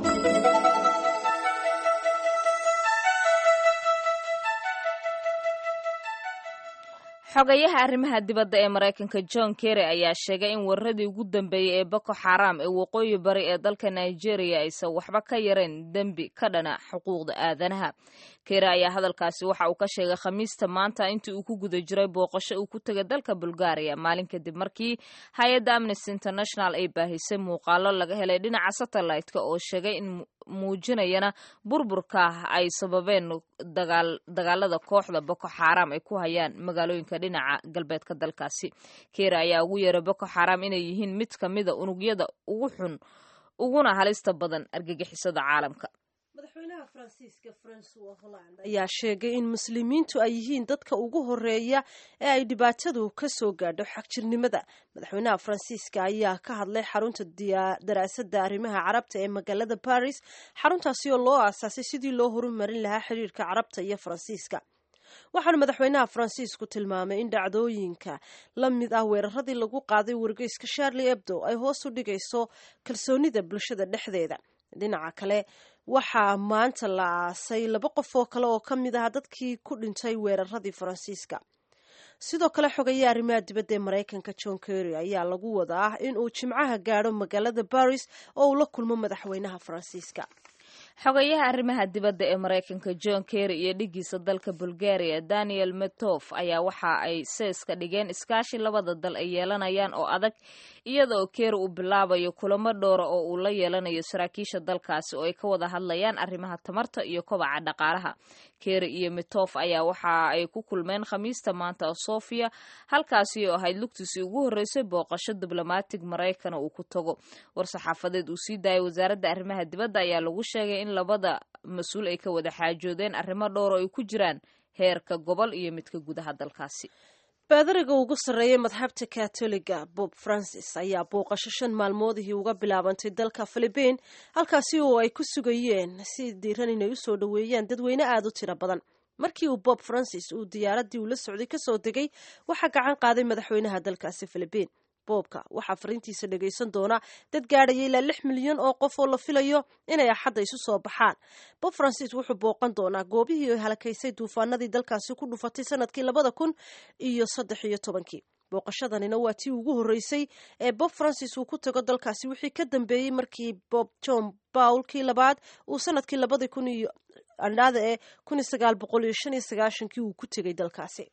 Speaker 2: xogayaha arrimaha dibadda ee maraykanka john kerry ayaa sheegay in weeraradii ugu dambeeyey ee boko xaram ee waqooyi bari ee dalka nigeria aysan waxba ka yareen dembi ka dhana xuquuqda aadanaha kerry ayaa hadalkaasi waxa uu ka sheegay khamiista maanta intii uu ku guda jiray booqasho uu ku tegay dalka bulgaria maalin kadib markii hay-adda amnesty international ay baahisay muuqaalo laga helay dhinaca satellite-ka oo sheegay in muujinayana burburka ay sababeen dagaalada kooxda boko xaram ay ku hayaan magaalooyinka dhinaca galbeedka dalkaasi kera ayaa ugu yeeray boko xaram inay yihiin mid ka mida unugyada ugu xun uguna halista badan argagixisada caalamka
Speaker 3: madaxweynaha faransiiska francois holland ayaa sheegay in muslimiintu ay yihiin dadka ugu horeeya ee ay dhibaatadu ka soo gaadho xagjirnimada madaxweynaha faransiiska ayaa ka hadlay xarunta daraasadda arrimaha carabta ee magaalada baris xaruntaasi oo loo aasaasay sidii loo horumarin lahaa xiriirka carabta iyo faransiiska waxaana madaxweynaha faransiisku tilmaamay in dhacdooyinka la mid ah weeraradii lagu qaaday wargeyska sharli ebdo ay hoos u dhigayso kalsoonida bulshada dhexdeeda dhinaca kale waxaa maanta la aasay laba qof oo kale oo ka mid ah dadkii ku dhintay weeraradii faransiiska sidoo kale xogaye arrimaha dibadda ee maraykanka john kerry ayaa lagu wadaa in uu jimcaha gaadho magaalada baris oo uu la kulmo madaxweynaha faransiiska
Speaker 2: xogayaha arrimaha dibadda ee maraykanka john kerry iyo dhigiisa dalka bulgaria daniel metof ayaa waxa ay seeska dhigeen iskaashi labada dal ay yeelanayaan oo adag iyada oo kerry uu bilaabayo kulamo dhowra oo uu la yeelanayo saraakiisha dalkaasi oo ay ka wada hadlayaan arrimaha tamarta iyo kobaca dhaqaalaha kerry iyo metof ayaa waxa ay ku kulmeen khamiista maanta sofia halkaasi oo ahayd lugtiisii ugu horreysay booqasho diblomatig maraykana uu ku tago war-saxaafadeed uu sii daayay wasaaradda arrimaha dibadda ayaa lagu sheegay in labada mas-uul ay ka wada xaajoodeen arrimo dhowr oo ay ku jiraan heerka gobol iyo midka gudaha dalkaasi
Speaker 3: baadariga ugu sarreeyay madxabta katoliga bob francis ayaa booqasho shan maalmoodihii uga bilaabantay dalka philibiin halkaasi oo ay ku sugayeen si diiran inay usoo dhoweeyaan dadweyne aada u tiro badan markii uu bob francis uu diyaaraddii uu la socday kasoo degay waxaa gacan qaaday madaxweynaha dalkaasi philibiin boobka waxaa fariintiisa dhagaysan doona dad gaadhaya ilaa lix milyan oo qof oo la filayo inay axadda isu soo baxaan bob francis wuxuu booqan doonaa goobihii ay halakaysay duufaanadii dalkaasi ku dhufatay sanadkii labada kun iyo saddex iyo tobankii booqashadanina waa tii ugu horreysay ee bob francis uu ku tago dalkaasi wixii ka dambeeyey markii bob john bawl kii labaad uu sanadkii labadii kun iyo andhaada ee kun iyo sagaal boqol iyo shan iyo sagaashankii uu ku tegay dalkaasi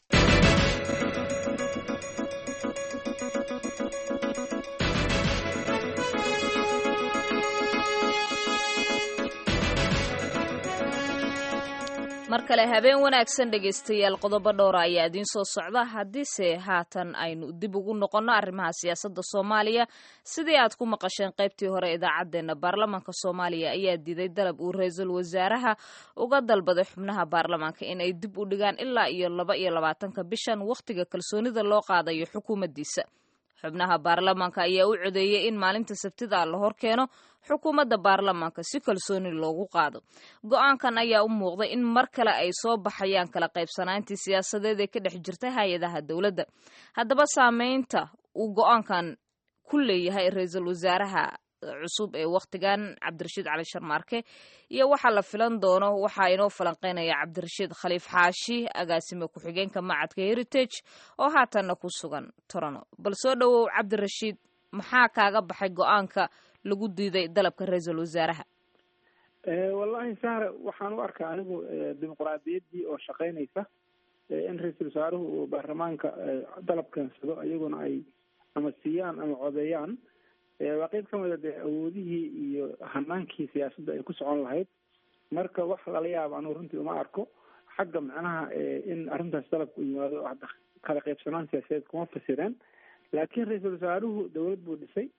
Speaker 2: mar kale habeen wanaagsan dhegaystayaal qodobo dhowra ayaa idiin soo socda haddiise haatan aynu dib ugu noqonno arrimaha siyaasadda soomaaliya sidii aad ku maqasheen qaybtii hore idaacaddeenna baarlamaanka soomaaliya ayaa diiday dalab uu ra-iisul wasaaraha uga dalbaday xubnaha baarlamaanka in ay dib u dhigaan ilaa iyo laba iyo labaatanka bishan wakhtiga kalsoonida loo qaadayo xukuumaddiisa xubnaha baarlamaanka ayaa u codeeyey in maalinta sabtida la hor keeno xukuumadda baarlamaanka si kalsooni loogu qaado go-aankan ayaa u muuqday in mar kale ay soo baxayaan kala qaybsanaantii siyaasadeed ee ka dhex jirta hay-adaha dowladda haddaba saameynta uu go-aankan ku leeyahay ra-iisul wasaaraha cusub ee wakhtigan cabdirashiid cali sharmaarke iyo waxaa la filan doono waxaa inoo falanqeynaya cabdirashiid khaliif xaashi agaasime ku-xigeenka macadka heritage oo haatanna ku sugan torono bal soo dhowow cabdirashiid maxaa kaaga baxay go-aanka lagu diiday dalabka ra-iisul wasaaraha
Speaker 21: wallahi sahre waxaan u arkaa anigu dimuqraadiyaddii oo shaqeynaysa in ra-iisul wasaaruhu uu baarlamaanka dalab keensado iyaguna ay ama siiyaan ama codeeyaan waa qeyb ka mida dee awoodihii iyo hanaankii siyaasadda ay ku socon lahayd marka wax lala yaabo anugu runtii uma arko xagga macnaha in arrintaas dalabka u yimaado kala qaybsanaan siyaasadeed kuma fasireen laakiin ra-iisul wasaaruhu dowlad buu dhisay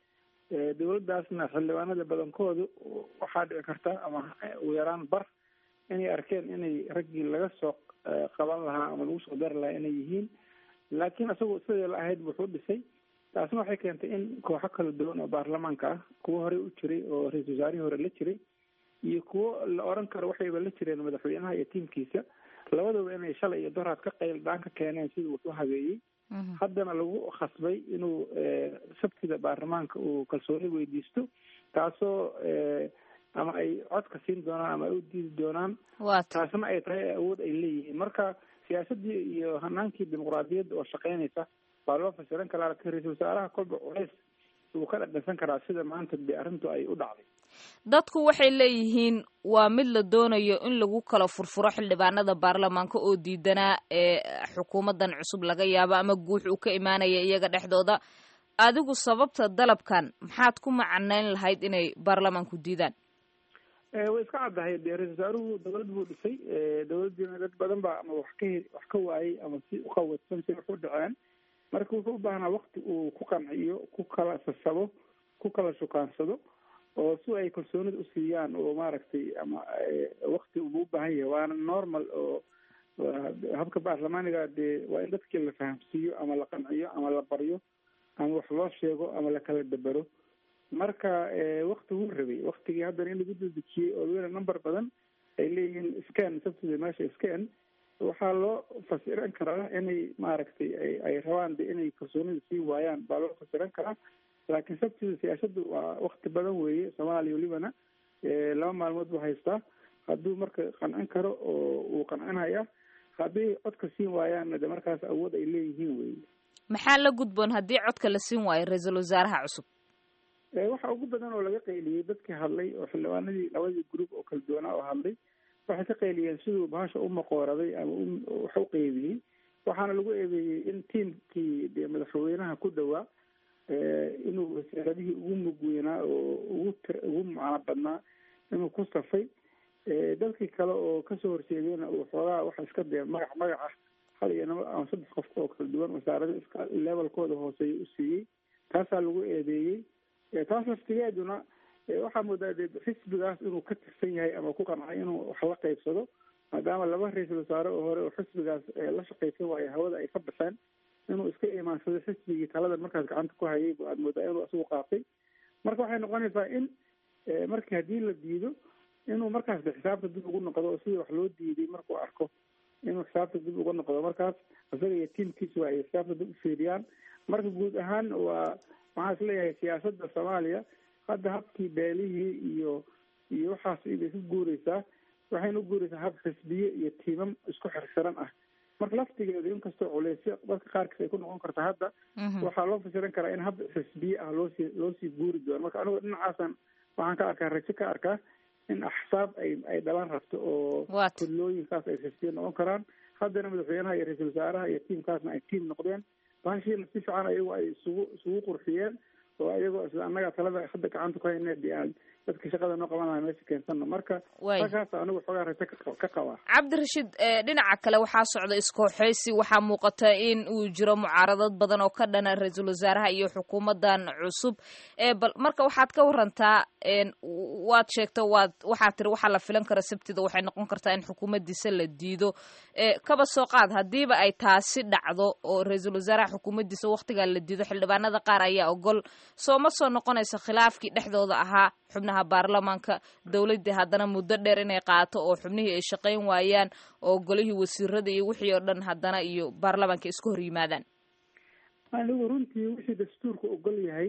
Speaker 21: dowladdaasna xildhibaanada badankoodu waxaa dhici karta ama ugu yaraan bar inay arkeen inay raggii laga soo qaban lahaa ama lagu soo dari lahaa inay yihiin laakiin isagoo sidii la ahayd wuxuu dhisay taasna waxay keentay in kooxo kala duwan oo baarlamaanka ah kuwo horey u jiray oo ra-iisul wasaarihii hore la jiray iyo kuwo la oran karo waxayba la jireen madaxweynaha iyo tiimkiisa labadaba inay shalay iyo doraad ka qayl dhaan ka keeneen sidii wuxuu habeeyey haddana lagu khasbay inuu sabtida baarlamaanka uu kalsooni weydiisto taasoo ama ay codka siin doonaan ama ay u diidi doonaan taasna ay tahay awood ay leeyihiin marka siyaasadii iyo hanaankii dimuqraadiyadda oo shaqeynaysa waa loo fasiran karaa laakiin ra-iisul wasaaraha kolba culays wuu ka dhadhansan karaa sida maanta de arrintu ay u dhacday
Speaker 2: dadku waxay leeyihiin waa mid la doonayo in lagu kala furfuro xildhibaanada baarlamaanka oo diidanaa ee xukuumadan cusub laga yaabo ama guux uu ka imaanaya iyaga dhexdooda adigu sababta dalabkan maxaad ku macanayn lahayd inay baarlamaanku diidaan
Speaker 21: way iska caddahay de ra-isul wasaaruhu dowlad buu dhisay dowladdiina dad badan baa ama wax ka wax ka waayey ama si uqawatsan si wax u dhaceen marka wuxuu u baahnaa wakti uu ku qanciyo ku kala sasabo ku kala shukaansado oo si ay kalsoonida usiiyaan oo maaragtay ama wakti uba u baahan yahay waana normal oo habka baarlamaaniga dee waa in dadkii la fahamsiiyo ama la qanciyo ama la baryo ama wax loo sheego ama lakala dabero marka wakti wuu rabay waktigii haddana in lagu dadejiyey oo weli number badan ay leeyihiin scan sabtida meesha scan waxaa loo fasiran karaa inay maaragtay ay rabaan de inay kalsoonida sii waayaan baa loo fasiran karaa laakiin sabtida siyaasadu waa wakti badan weeye soomaaliya welibana laba maalmood buu haystaa hadduu marka qancin karo oo uu qancinaya hadday codka siin waayaanna de markaas awood ay leeyihiin weye
Speaker 2: maxaa la gudboon haddii codka la siin waayo ra-iisul wasaaraha cusub
Speaker 21: waxa ugu badan oo laga qayliyey dadkii hadlay oo xildhibaanadii labadii group oo kala duwanaa oo hadlay waxay ka qayliyeen siduu bahasha u maqooraday ama wax u qeybiyey waxaana lagu eedeeyey in tiimkii de madaxweynaha ku dhowaa inuu wasaaradihii ugu mug weynaa oo ugu tir ugu macno badnaa inuu ku safay dadkii kale oo kasoo horjeedayna uu xoogaa waxa iska dee magac magac ah hal iyo naba ama saddex qof oo kala duwan wasaarada iska levelkooda hooseeya u siiyey taasaa lagu eedeeyey taas laftigeeduna waxaa moodaa de xisbigaas inuu ka tirsan yahay ama ku qancay inuu wax la qaybsado maadaama laba ra-iisul wasaare oo hore oo xisbigaas la shaqaysan waayo hawada ay ka baxeen inuu iska imaansado xisbigii talada markaas gacanta ku hayay bu aad moodaa inuu isagu qaatay marka waxay noqonaysaa in markii haddii la diido inuu markaas de xisaabta dib ugu noqdo oo sidii wax loo diiday markuu arko inuu xisaabta dib uga noqdo markaas isaga iyo tiimkiisa waa ay xisaabta dib ufiiriyaan marka guud ahaan waa waxaan is leeyahay siyaasadda soomaaliya hadda habkii beelihii iyo iyo waxaas ibay ku guureysaa waxayna u guureysaa hab xisbiye iyo tiimam isku xirxiran ah marka laftigeedu inkastoo culeysyo dadka qaarkiis ay ku noqon karto hadda waxaa loo fasiran karaa in hab xisbiye ah loosii loosii guuri doono marka anigu dhinacaasan waxaan ka arkaa rajo ka arkaa in axsaab ay ay dhalan rabto oo kudlooyinkaas ay xisbiye noqon karaan haddana madaxweynaha iyo ra-iisul wasaaraha iyo tiimkaasna ay tiim noqdeen bahashiina si fiican ayagu ay isugu isugu qurxiyeen oo ayagoo isla annaga talada hadda gacanta ku hayne de aan dadka shaqada noo qaban lahaa meesha keensano marka halkaas anigu xoogaa rajo ka qabaa
Speaker 2: cabdirashiid dhinaca kale waxaa socda iskooxeysi waxaa muuqata in uu jiro mucaaradad badan oo ka dhana ra-iisul wasaaraha iyo xukuumadan cusub bal marka waxaad ka warantaa waad sheegta waad waxaad tiri waxaa la filan kara sabtida waxay noqon kartaa in xukuumadiisa la diido kaba soo qaad haddiiba ay taasi dhacdo oo ra-iisul wasaaraha xukuumaddiisa waktigaa la diido xildhibaanada qaar ayaa ogol soo ma soo noqonayso khilaafkii dhexdooda ahaa xubnaha baarlamaanka dowladdii haddana muddo dheer inay qaato oo xubnihii ay shaqayn waayaan oo golihii wasiirada iyo wixii oo dhan haddana iyo baarlamaanka isku hor yimaadaan
Speaker 21: anigu runtii wixii dastuurka ogol yahay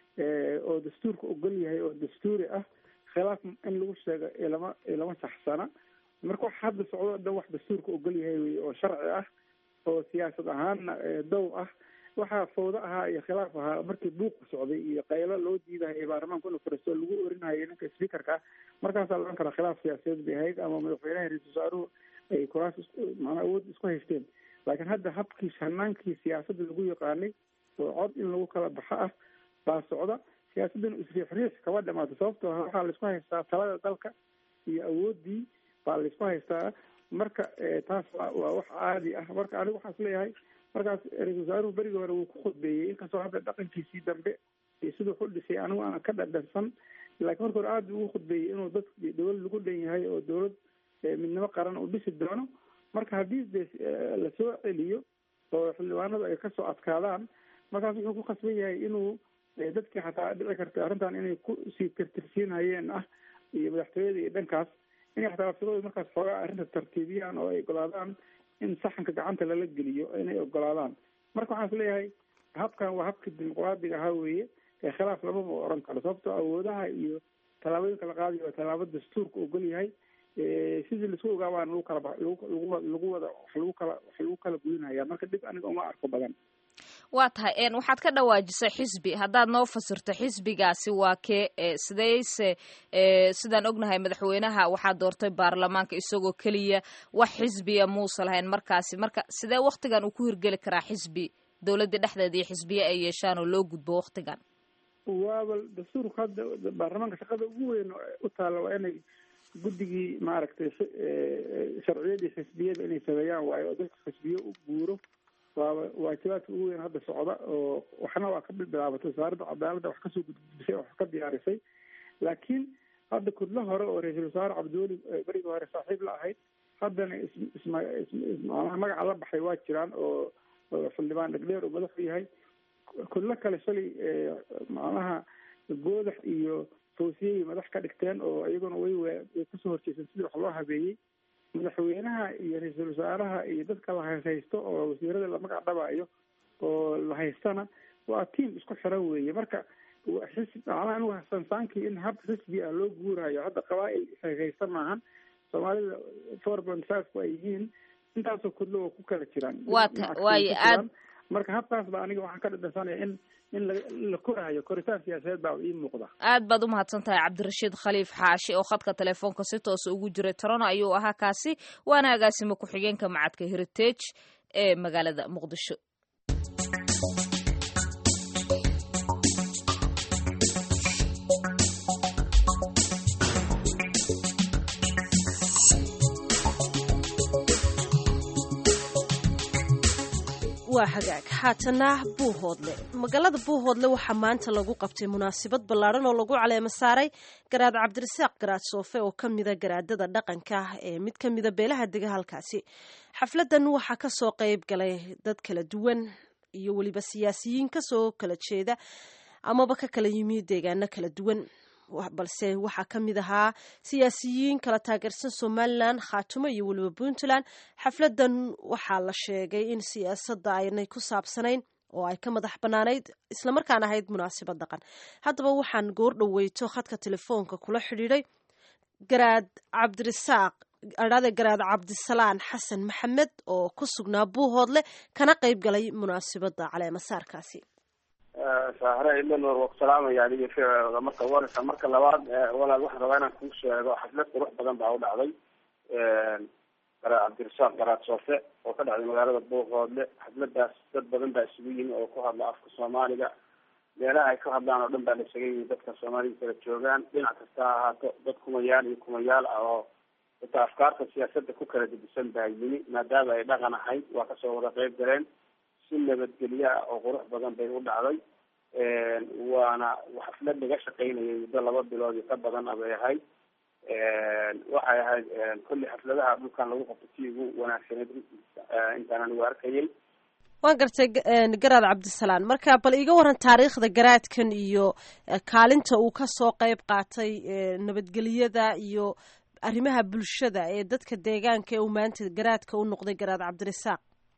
Speaker 21: oo dastuurka ogol yahay oo dastuuri ah khilaaf in lagu sheego ilama ilama saxsana marka wax hadda socdo dhan wax dastuurka ogol yahay wey oo sharci ah oo siyaasad ahaanna dow ah waxaa fawdo ahaa iyo khilaaf ahaa markii buuqa socday iyo qaylo loo diidahayo baarlamaanka inuu fariisto lagu orinahayo ninka speakerka markaasaa la ohan karaa khilaaf siyaasadeed bay ahayd ama madaxweynaha ra-iisul wasaaruhu ay kuraas manaa awood isku haysteen laakiin hadda habkii hanaankii siyaasadda lagu yaqaanay oo cod in lagu kala baxo ah baa socda siyaasaddan isriixriix kama dhamaata sababtoo waxaa laisku haystaa talada dalka iyo awooddii baa laisku haystaa marka taas waa waa wax caadi ah marka anigu waxaan is leeyahay markaas ra-isul wasaaruhu berigii hore wuu ku khudbeeyey inkastoo hadda dhaqankiisii dambe iyo siduu ku dhisay anigu aan ka dhadhansan laakiin marka hore aada ugu khudbeeyey inuu dad dowlad lagu dhan yahay oo dowlad midnimo qaran uu dhisi doono marka haddii de lasoo celiyo oo xildhibaanadu ay kasoo adkaadaan markaas wuxuu ku khasban yahay inuu dadkii xataa dhici karta arrintan inay ku sii tirtirsiinhayeen ah iyo madaxtooyada iyo dhankaas inay xataa laftigooda markaas xoogaa arrinta tartiibiyaan oo ay ogolaadaan in saxanka gacanta lala geliyo inay ogolaadaan marka waxaan is leeyahay habkan waa habkii dimuqraadiga ahaa weeye ee khilaaf lamama oran karo sababtoo awoodaha iyo tallaabooyinka la qaadayo waa tallaabo dastuurka ogol yahay sidii laisku ogaabaan lagu kala lagu wada wax lagu kala wax lagu kala gudinaya marka dhib aniga uma arko badan
Speaker 2: waa tahay waxaad ka dhawaajisay xisbi haddaad noo fasirto xisbigaasi waa kee sidayse sidaan ognahay madaxweynaha waxaa doortay baarlamaanka isagoo keliya wax xisbiya muusa lahayn markaasi marka sidee waktigan uu ku hirgeli karaa xisbi dowladda dhexdeeda iyo xisbiye ay yeeshaan oo loo gudbo waktigan
Speaker 21: waaba dastuurka hadda baarlamaanka shaqada ugu weyn u taalla waa inay guddigii maaragtay sharciyadii xisbiyada inay sameeyaan waayo oo dadka xisbiye u guuro waaba waajibaadka ugu weyn hadda socda oo waxna waa ka bilaabatay wasaaradda cadaaladda wax kasoo gudbisay wax ka diyaarisay laakiin hadda kudlo hore oo ra-iisul wasaare cabdiweli berigii hore saaxiib la ahayd haddana ismacnaha magaca la baxay waa jiraan oo xildhibaan dhegdheer uu madaxu yahay kudlo kale shalay macnaha goodax iyo fawsiyey madax ka dhigteen oo iyaguna way way kasoo horjeeseen sidii wax loo habeeyey madaxweynaha iyo ra-iisul wasaaraha iyo dadka la haysto oo wasiirada la magac dhabayo oo la haystana waa tiam isku xiran weeye marka xisb macnaha anigu sansaankii in hab xisbi ah loo guurayo hadda qabaa-il haysta maahan soomaalida four point five ku ay yihiin intaasoo kudlo waa ku kala jiraan
Speaker 2: waata waayo aad
Speaker 21: marka habkaas ba aniga waxaan ka dhadhansanaya in in la koraayo koritaan siyaasadeed baa ii muuqda
Speaker 2: aad baad umahadsan tahay cabdirashiid khaliif xaashi oo khadka telefoonka si toosa ugu jiray toronto ayuu ahaa kaasi waana agaasimo ku-xigeenka macadka heritage ee magaalada muqdisho
Speaker 3: waa hagaag haatana buuhoodle magaalada buuhoodle waxaa maanta lagu qabtay munaasabad ballaadhan oo lagu caleemo saaray garaad cabdirasaaq garaad soofe oo ka mida garaadada dhaqanka ee mid ka mida beelaha dega halkaasi xafladan waxaa kasoo qayb galay dad kala duwan iyo weliba siyaasiyiin kasoo kala jeeda amaba ka kala yimi deegaano kala duwan balse waxaa ka mid ahaa siyaasiyiin kala taageersan somalilan khaatumo iyo weliba puntland xafladan waxaa la sheegay in siyaasadda aynay ku saabsanayn oo ay ka madax bannaanayd islamarkaan ahayd munaasabad dhaqan haddaba waxaan goor dhoweyto khadka telefoonka kula xidhiiday garaad cabdirasaaq adhaade garaad cabdisalaan xasan maxamed oo ku sugnaa buuhoodle kana qayb galay munaasabadda caleemasaarkaasi
Speaker 1: saahre ilanor waa ku salaamaya adiga ficooda marka warisa marka labaad walaal waxaan rabaa inaan kuu sheego xaflad qurux badan baa u dhacday garaad cabdirasaaq garaad soofe oo ka dhacday magaalada buuqoodle xafladaas dad badan baa isugu yimi oo ku hadla afka soomaaliga meelaha ay ka hadlaan oo dhan baa la isaga yimi dadka soomaalida kala joogaan dhinac kasta ha ahaato dad kumayaal iyo kumayaal ah oo xitaa afkaarta siyaasadda ku kala dejisan baa yimi maadaama ay dhaqan ahayd waa kasoo wada qeyb galeen si nabadgelyo ah oo qurux badan bay u dhacday waana xaflad laga shaqaynayay muddo laba bilood iyo ka badan a bay ahayd waxay ahayd kulli xafladaha dhulkan lagu qabto si ugu wanaagsaneyd intaan anigu arkayay
Speaker 3: waan gartay garaad cabdisalaan marka bal iga waran taariikhda garaadkan iyo kaalinta uu kasoo qeyb qaatay nabadgelyada iyo arrimaha bulshada ee dadka deegaanka ee uu maanta garaadka u noqday garaad cabdirasaaq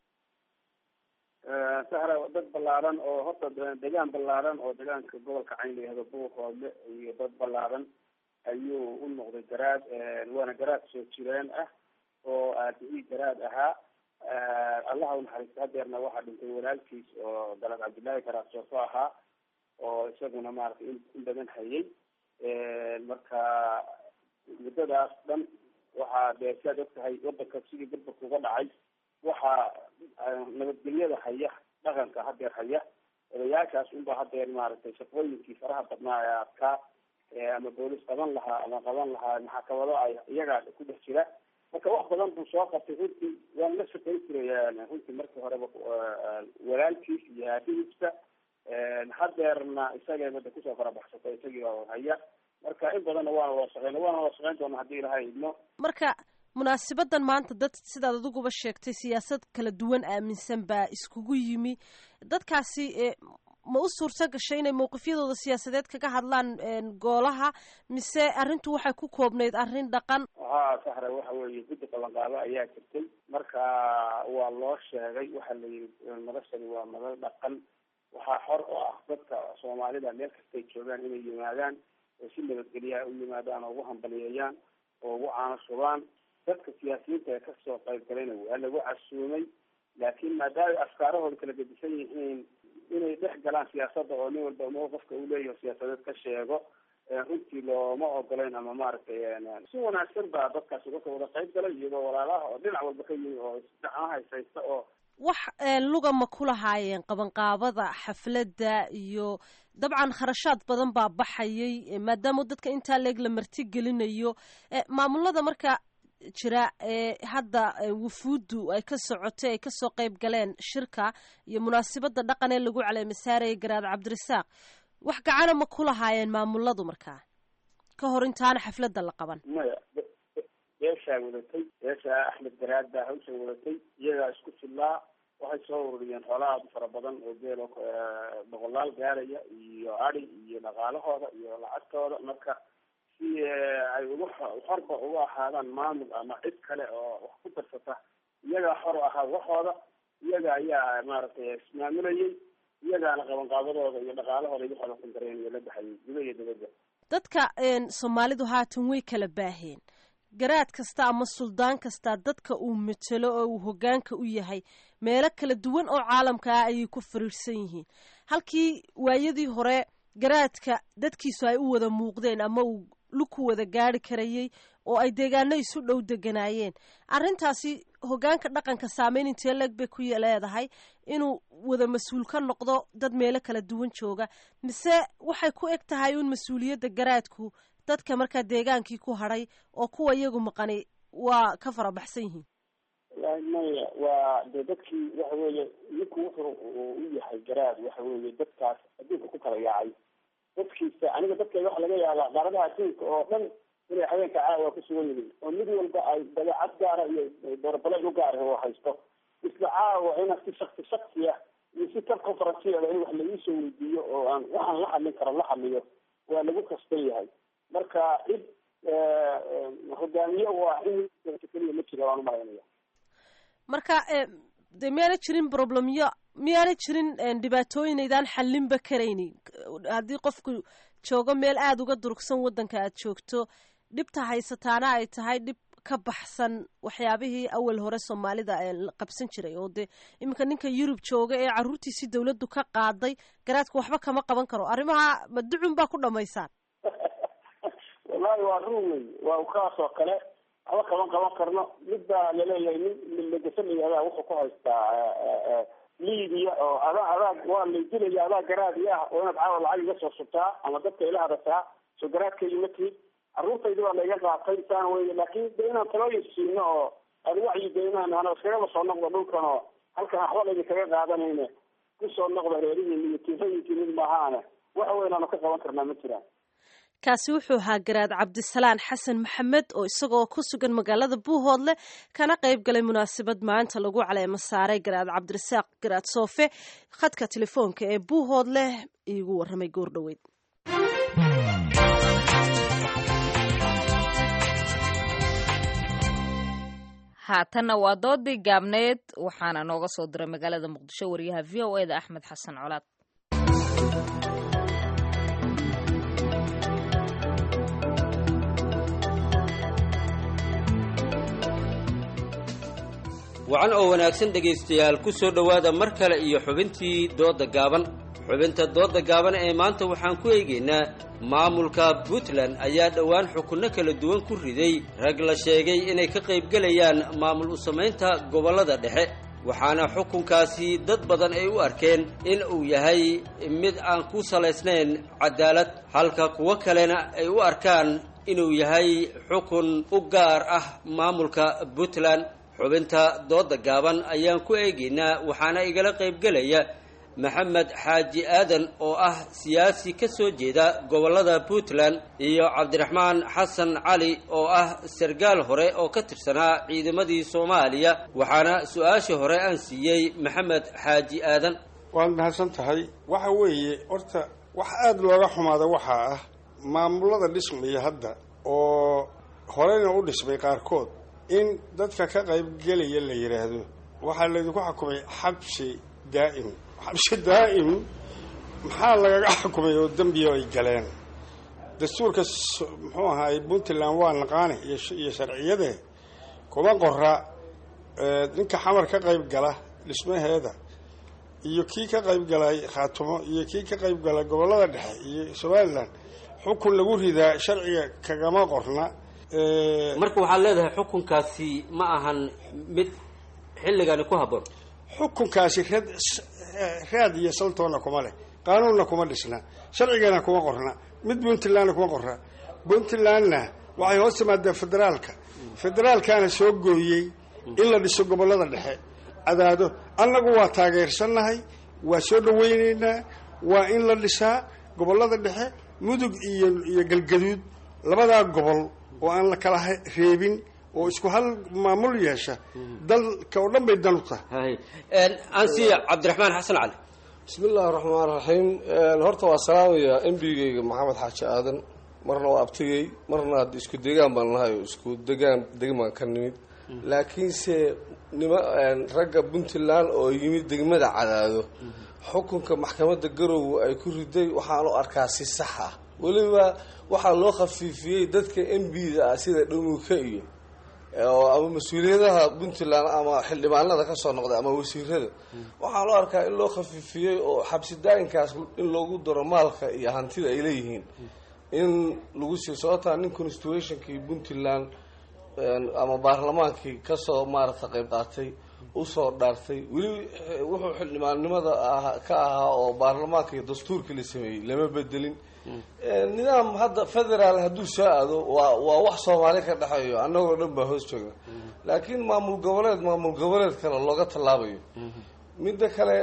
Speaker 1: sahra dad ballaaran oo horta degaan ballaaran oo degaanka gobolka cayn la yihahdo buuqoodle iyo dad ballaaran ayuu u noqday garaad waana garaad soo jireen ah oo aabihii garaad ahaa allaha unaxariista hadeerna waxaa dhintay walaalkiis oo dalad cabdillaahi garaad soofo ahaa oo isaguna maaragtay in badan hayay marka muddadaas dhan waxaa dee siaad og tahay wadanka sidii burburka uga dhacay waxaa nabadgelyada haya dhaqanka hadeer haya odayaashaas unba hadeer maaragtay shaqooyinkii faraha badnaa ee adkaa ama boolis qaban lahaa ama qaban lahaa maxakamado ay iyagaa ku dhex jira marka wax badan buu soo qabtay runtii waan la shaqayn jiray runtii markii horeba walaalkiis iyo aabihiisba hadeerna isagay bada kusoo farabaxsatay isagii oo haya marka in badanna waana wada shaqeyna waana wada shaqeyn doona haddii ilahay idmo
Speaker 3: marka munaasabadan maanta dad sidaad adiguba sheegtay siyaasad kala duwan aaminsan baa iskugu yimi dadkaasi ma u suurto gashay inay mawqifyadooda siyaasadeed kaga hadlaan goolaha mise arrintu waxay ku koobnayd arrin dhaqan
Speaker 1: ha saxra waxa weeye guddi qabanqaabo ayaa jirtay marka waa loo sheegay waxaa la yidhi madashani waa madal dhaqan waxaa xor oo ah dadka soomaalida meel kastay joogaan inay yimaadaan oo si nabadgelyaha u yimaadaan oo ugu hambaliyeeyaan oo ugu caano shubaan dadka siyaasiyiinta ee kasoo qayb galayna waa lagu casuumay laakiin maadaama afkaarahooda kala gedisan yihiin inay dhex galaan siyaasadda oo nin walba mowqifka uu leeyahay siyaasadeed ka sheego runtii looma ogolayn ama maaragtay si wanaagsan baa dadkaasi uga wada qayb galay iyagoo walaalaha oo dhinac walba ka yimi oo isdhacana haysaysta oo
Speaker 3: wax luga ma ku lahaayeen qabanqaabada xafladda iyo dabcan kharashaad badan baa baxayay maadaama dadka intaa leeg la marti gelinayo maamulada marka jira ee hadda wufuuddu ay ka socotay ay kasoo qayb galeen shirka iyo munaasabada dhaqan ee lagu caleemasaarayay garaad cabdirasaaq wax gacana ma ku lahaayeen maamuladu markaa ka hor intaana xafladda la qaban
Speaker 1: maya beeshaa wadatay beeshaa axmed garaad baa hawsha wadatay iyagaa isku fillaa waxay soo ururiyeen xoolaha aad u fara badan oo beelo boqolaal gaaraya iyo adi iyo dhaqaalahooda iyo lacagtooda marka si ay ugu xorba uga ahaadaan maamul ama cid kale oo wax ku darsata iyagaa xor ahaa waxooda iyaga ayaa maaragtay ismaamulayay iyagaana qabanqaabadooda iyo dhaqaalahooda igu xalasan dareen iyo la baxayay guda iyo dibadda
Speaker 3: dadka soomaalidu haatan way kala baaheen garaad kasta ama suldaan kasta dadka uu matelo oo uu hoggaanka u yahay meelo kala duwan oo caalamka ah ayay ku fariirsan yihiin halkii waayadii hore garaadka dadkiisu ay u wada muuqdeen ama uu luku wada gaari karayay oo ay deegaano isu dhow deganaayeen arrintaasi hoggaanka dhaqanka saameyn intee leeg bay ku leedahay inuu wada mas-uul ka noqdo dad meelo kala duwan jooga mise waxay ku eg tahay uun mas-uuliyadda garaadku dadka markaa deegaankii ku hadhay oo kuwa iyagu maqani waa ka farabaxsan yihiin
Speaker 1: wallahi maya waa de dadkii waxa weeye ninku wuxuu u yahay garaad waxa weeye dadkaas adduunka ku kala yaacay dadkiisa aniga dadkayga waxa laga yaabaa qaaradaha adduunka oo dhan inay habeenka caawa ku sugan yihiin oo mid walba ay dabeecad gaara iyo doorabalayn u gaar oo haysto isla caawa ina si shaksi shaksi ah iyo si tar conferenceeda in wax laiisoo weydiiyo oo aan waxaan la hadlin karo la hadliyo waa lagu kasban yahay marka cid hogaamiye waa in keliya ma jira waan umalaynaya
Speaker 3: marka de miyaana jirin problemyo miyaana jirin dhibaatooyinaydaan xalinba karaynin haddii qofku joogo meel aada uga durugsan waddanka aad joogto dhibta haysataana ay tahay dhib ka baxsan waxyaabihii awal hore soomaalida la qabsan jiray oo dee iminka ninka yurub jooga ee carruurtiisii dawladdu ka qaaday garaadka waxba kama qaban karo arrimaha maducun baa ku dhamaysaan
Speaker 1: wallahi waa run wey waa kaas oo kale aba qaban qaban karno mid baa laleeyahay nin legasamaya adaa wuxuu ku haystaa liibiya oo adaa adaa waa laydilaya adaa garaadi ah oo inaad caawa lacag iga soo subtaa ama dadka ila hadataa soo garaadkaygi ma tihid carruurtaydi waa laiga qaatay saan wey laakin de inaan talooyin siino oo aan wacyi geynaan ana iskagaba soo noqdo dhulkan oo halkan waxba laydin kaga qaadanayne kusoo noqda reerihiin iyo tiifayinki mid maahaane wax weyn aanu ka qaban karnaa ma jiraan
Speaker 3: kaasi wuxuu ahaa garaad cabdisalaan xasan maxamed oo isagoo ku sugan magaalada buuhoodle kana qayb galay munaasabad maanta lagu caleemo saaray garaad cabdirasaaq garaad soofe khadka telefoonka ee buuhoodle iigu warramay goor dhoweyd
Speaker 2: haatanna waa doodii gaabneed waxaana nooga soo diray magaalada muqdisho wariyaha v o e da axmed xasan colaad
Speaker 4: wacan oo wanaagsan dhegaystayaal ku soo dhowaada mar kale iyo xubintii doodda gaaban xubinta doodda gaaban ee maanta waxaan ku eegaynaa maamulka puntland ayaa dhowaan xukunno kala duwan ku riday rag la sheegay inay ka qaybgelayaan maamul u samaynta gobollada dhexe waxaana xukunkaasi dad badan ay u arkeen in uu yahay mid aan ku salaysnayn cadaalad halka kuwo kalena ay u arkaan inuu yahay xukun u gaar ah maamulka puntland xubinta doodda gaaban ayaan ku eegaynaa waxaana igala qaybgelaya maxamed xaaji aadan oo ah siyaasi ka soo jeeda gobollada puntland iyo cabdiraxmaan xasan cali oo ah sargaal hore oo ka tirsanaa ciidamadii soomaaliya waxaana su-aashii hore aan siiyey maxamed xaaji aadan
Speaker 6: waad mahadsan tahay waxa weeye horta wax aada looga xumaada waxaa ah maamulada dhismaya hadda oo horeyna u dhismay qaarkood in dadka ka qaybgelaya la yidhaahdo waxaa laydinku xukumay xabsi daa'im xabsi daa'im maxaa lagaga xukumay oo dembiyo ay galeen dastuurka muxuu ahaay puntland waa naqaani iyo sharciyade kuma qora ninka xamar ka qayb gala dhismaheeda iyo kii ka qayb galay khaatumo iyo kii ka qayb galay gobollada dhexe iyo somalilan xukun lagu ridaa sharciga kagama qorna
Speaker 4: marka waxaad leedahay xukunkaasi ma ahan mid xilligani ku habboon
Speaker 6: xukunkaasi rad raad iyo saltoonna kuma leh qaanuunna kuma dhisna sharcigana kuma qorna mid puntlandna kuma qorna puntlandna waxay hoos timaadaa federaalka federaalkaana soo gooyey in la dhiso gobollada dhexe cadaado annagu waa taageersannahay waa soo dhawaynaynaa waa in la dhisaa gobollada dhexe mudug iyo iyo galgaduud labadaa gobol oo aan la kala reebin oo isku hal maamul yeesha dalka oo dhan bay dan u tahay
Speaker 4: ansiya cabdiraxmaan xasan cali
Speaker 22: bismi illaahi raxmaan raxiim horta waa salaamaya embigeyga maxamed xaaji aadan marna waa abtigey marna hadda isku degaan baan nahay oo isku degaan degmaan ka nimid laakiinse nima ragga puntland oo yimid degmada cadaado xukunka maxkamadda garowe ay ku riday waxaan u arkaa si sax ah weliba waxaa loo khafiifiyey dadka m b da ah sida dhamuuka iyo ama mas-uuliyadaha puntland ama xildhibaanada kasoo noqda ama wasiirada waxaa loo arkaa in loo khafiifiyey oo xabsi daayinkaas in loogu daro maalka iyo hantida ay leeyihiin in lagu sii sababtaa nin constitutionkii puntland ama baarlamaankii kasoo maarata qayb qaatay usoo dhaartay weli wuxuu xildhibaannimada ka ahaa oo baarlamaanka iyo dastuurkii la sameeyey lama bedelin nidaam hadda federaal hadduu soo aado waa waa wax soomaali ka dhexeeyo annagoo dhan baa hoos joogna laakiin maamul goboleed maamul goboleed kale looga tallaabayo midda kale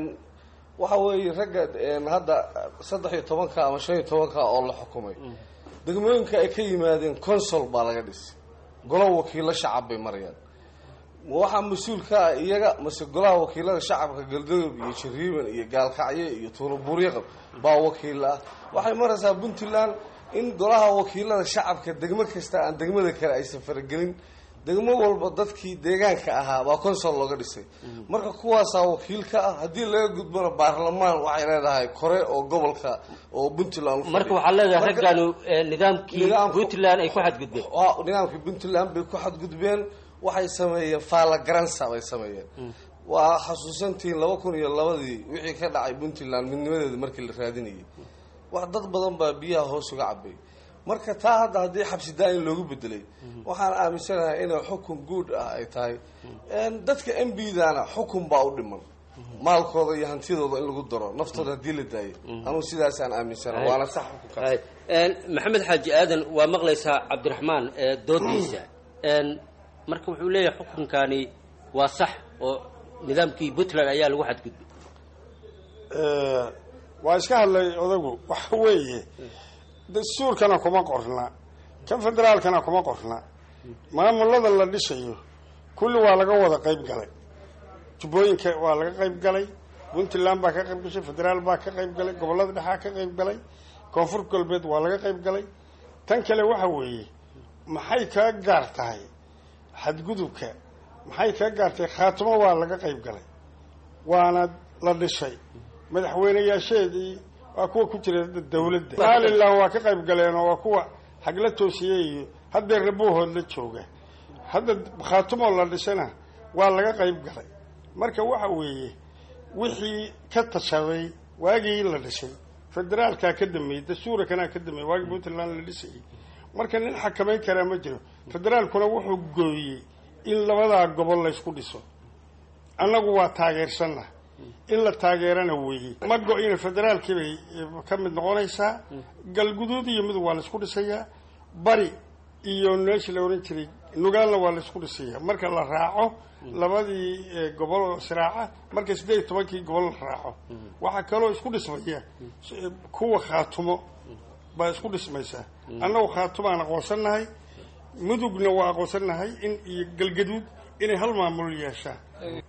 Speaker 22: waxa weeye ragga hadda saddex iyo tobanka ama shan iyo tobanka oo la xukumay degmooyinka ay ka yimaadeen consol baa laga dhisay golo wakiilo shacab bay marayaan waxaa mas-uul ka ah iyaga mase golaha wakiilada shacabka galdodob iyo jariiban iyo gaalkacyo iyo tuulabuuryaqab baa wakiil ah waxay maraysaa puntland in golaha wakiilada shacabka degmo kasta aan degmada kale aysan faragelin degmo walba dadkii deegaanka ahaa baa consol looga dhisay marka kuwaasaa wakiil ka ah haddii laga gudbona baarlamaan waxay leedahay kore oo gobolka oo puntland
Speaker 4: marka waxaa leedahay raggaanu nidaamkii puntland ay ku xadgudbeen
Speaker 22: nidaamkii puntland bay ku xadgudbeen waxay sameeyeen faallagaransa bay sameeyeen waa xasuusantihiin laba kun iyo labadii wixii ka dhacay puntland midnimadeeda markii la raadinayay wax dad badan baa biyaha hoos uga cabay marka taa hadda haddii xabsi daa-in loogu bedelay waxaan aaminsanahay inay xukun guud ah ay tahay dadka m b dana xukun baa u dhiman maalkooda iyo hantidooda in lagu daro naftooda haddii la daayo anugu sidaasaan aaminsana waana sax xukunkaas
Speaker 4: maxamed xaaji aadan waa maqlaysaa cabdiraxmaan doodiisa marka wuxuu leeyahay xukunkani waa sax oo nidaamkii puntland ayaa lagu xadgudbay
Speaker 6: waa iska hadlay odagu waxa weeye dastuurkana kuma qorna kan federaalkana kuma qorna maamulada la dhisayo kulli waa laga wada qayb galay jubbooyinka waa laga qayb galay puntland baa ka qayb gashay federaal baa ka qayb galay gobollada dhexaa ka qayb galay koonfur galbeed waa laga qayb galay tan kale waxa weeye maxay kaa gaar tahay xadgudubka maxay kaa gaartay khaatimo waa laga qayb galay waana la dhisay madaxweyneyaasheedii waa kuwa ku jira dawladda somalilan waa ka qayb galeenoo waa kuwa hagla toosiyey iyo haddee rabuuhood la jooga hadda khaatimo la dhisana waa laga qayb galay marka waxa weeye wixii ka tashaday waagii la dhisay federaalkaa ka dameeyey dastuurakanaa ka dameeyey waagii puntland la dhisayay marka nin xakamayn karaa ma jiro federaalkuna wuxuu gooyey in labadaa gobol laysku dhiso annagu waa taageersanna in la taageerana weeye ma go-ina federaalkii bay ka mid noqonaysaa galguduud iyo midug waa laysku dhisayaa bari iyo meeshii la ohan jiray nugaalna waa laisku dhisaya marka la raaco labadii gobol oo israaca marka siddeed iyo tobankii gobol la raaco waxaa kaloo isku dhismaya kuwa khaatumo baa isku dhismaysaa annagu khaatumaan aqoonsannahay mudugna waa aqoonsannahay in iyo galgaduud inay hal maamul yeeshaan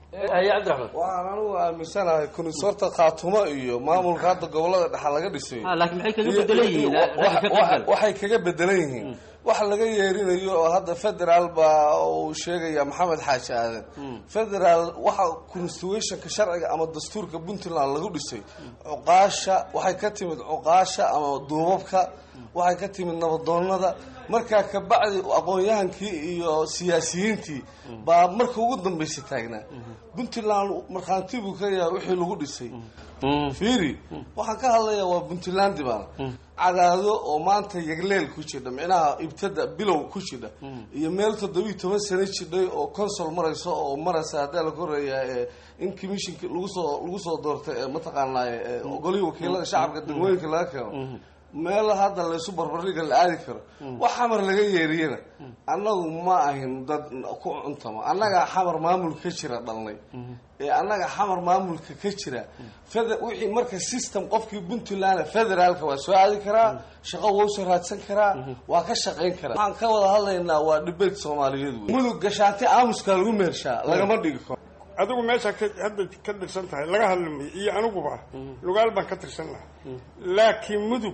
Speaker 22: waxaan anigu aaminsanahay kunis horta khaatumo iyo maamulka hadda gobolada dhexa laga dhisay
Speaker 4: laakiin maxay kaga bedelan yihiin ragga ka qaybgal
Speaker 22: waxay kaga bedelan yihiin wax laga yeerinayo oo hadda federaal baa uu sheegaya maxamed xaaji aadan federaal waxa constitutionka sharciga ama dastuurka puntland lagu dhisay cuqaasha waxay ka timid cuqaasha ama duubabka waxay ka timid nabadoonada markaa kabacdi aqoon-yahankii iyo siyaasiyiintii baa marka ugu dambaysa taagnaa puntland markhaanti buu ka yahay wixii lagu dhisay fiiri waxaan ka hadlayaa waa puntlandi baana cadaado oo maanta yagleel ku jidha micnaha ibtada bilow ku jidha iyo meel toddobiiy toban sano jidhay oo consol marayso oo maraysa haddaa la koreeyaa in commissionki lagu soo lagu soo doortay ee mataqaanaa ogolihii wakiilada shacabka degmooyinka laga keeno meel hadda laysu barbardhiga la aadi karo wax xamar laga yeeriyana annagu ma ahin dad ku cuntama annagaa xamar maamulka ka jira dhalnay ee annaga xamar maamulka ka jira wixii marka system qofkii puntland federaalka waa soo aadi karaa shaqo waa usoo raadsan karaa waa ka shaqayn karaa waxaan ka wada hadlaynaa waa dibate soomaaliyeed wey mudug gashaanti aamuska lagu meershaa lagama dhigi karo
Speaker 6: adigu meeshaa ka hadda ka tirsan tahay laga hadlamayo iyo aniguba lugaal baan ka tirsan lahaa laakiin mudug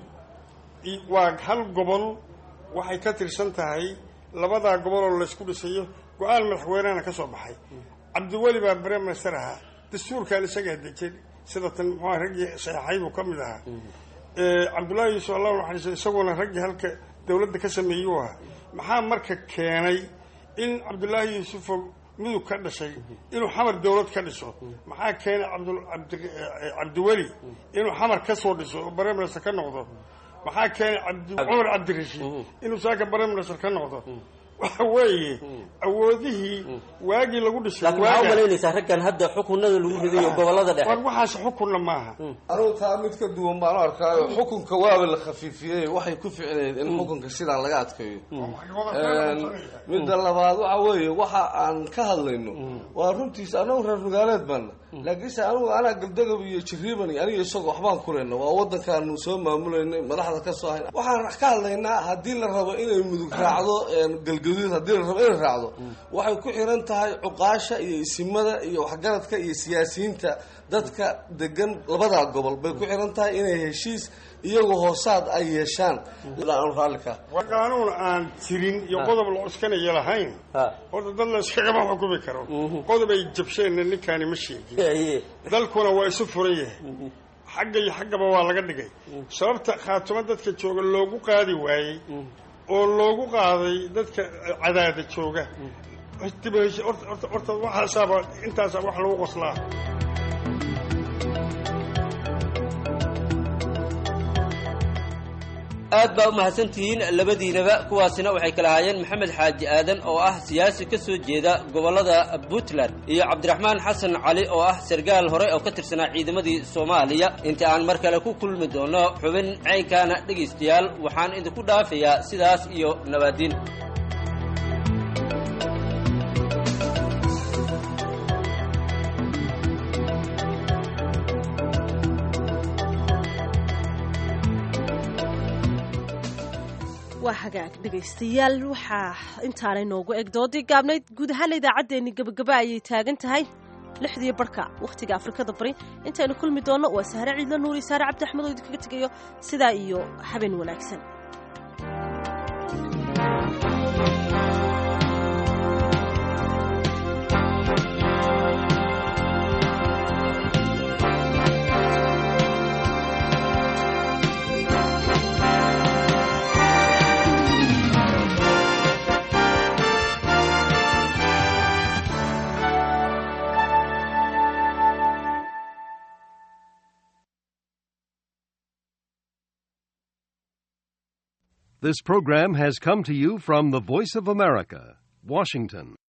Speaker 6: waa hal gobol waxay ka tirsan tahay labadaa gobol oo laysku dhisayo go-aan madaxweynehana ka soo baxay cabdiweli baa brem minister ahaa dastuurkan isagaa dejin sida tan muxua raggii saxeexay buu ka mid ahaa cabdullaahi yuusuf allahu naxariiso isaguna raggii halka dawladda ka sameeyuu ahaa maxaa marka keenay in cabdullaahi yuusufo mudug ka dhashay inuu xamar dawlad ka dhiso maxaa keenay cabdiweli inuu xamar ka soo dhiso oo brem minister ka noqdo maxaa keenay cumar cabdirashiid inuu saaka brem minister ka noqdo waxa weeye awoodihii waagii lagu dhisay
Speaker 4: laakiin waxaa u malaynaysaa raggan hadda xukunada lagu ridayo gobolada dhexe
Speaker 6: war waxaas xukunna maaha
Speaker 22: anugu taa mid ka duwan baan u arkaayo xukunka waaba la khafiifiyey waxay ku ficneyd in xukunka sidaan laga adkeeyo midda labaad waxa weeye waxa aan ka hadlayno waa runtiisa anagu reer magaaleed baana laakiinse anugu anaa galdagab iyo jiriiban iyo aniga isagoo waxbaan kuleyna waa wadankaanu soo maamulaynay madaxda ka soo hayn waxaan ka hadlaynaa haddii la rabo inay mudug raacdo galgaduud haddii la rabo inay raacdo waxay ku xiran tahay cuqaasha iyo isimada iyo waxgaradka iyo siyaasiyiinta dadka degan labadaa gobol bay ku xiran tahay inay heshiis iyagoo hoosaad ay yeeshaan raallika
Speaker 6: qaanuun aan jirin iyo qodob la cuskanaya lahayn horta dad la iskagama xukumi karo qodob ay jabsheenna ninkaani ma sheegin dalkuna waa isu furan yahay xagga iyo xaggaba waa laga dhigay sababta khaatumo dadka jooga loogu qaadi waayey oo loogu qaaday dadka cadaada jooga horta waxaasaaba intaasa wax lagu qoslaa
Speaker 4: aad baa u mahadsantihiin labadiinaba kuwaasina waxay kala ahaayeen maxamed xaaji aadan oo ah siyaasi ka soo jeeda gobollada puntland iyo cabdiraxmaan xasan cali oo ah sargaal hore oo ka tirsanaa ciidamadii soomaaliya inta aan mar kale ku kulmi doono xubin caynkaana dhegaystayaal waxaan idinku dhaafayaa sidaas iyo nabaadiin
Speaker 3: waa hagaag dhegaystayaal waxaa intaanay noogu eg doodii gaabnayd guud ahaana idaacaddeenni gabagaba ayay taagan tahay lixdii barhka wakhtiga afrikada bari intaynu kulmi doonno waa sahre ciidla nuur iyo saare cabdi axmed oo idinkaga tegayo sidaa iyo habeen wanaagsan
Speaker 7: This program has come to you from the Voice of America, Washington.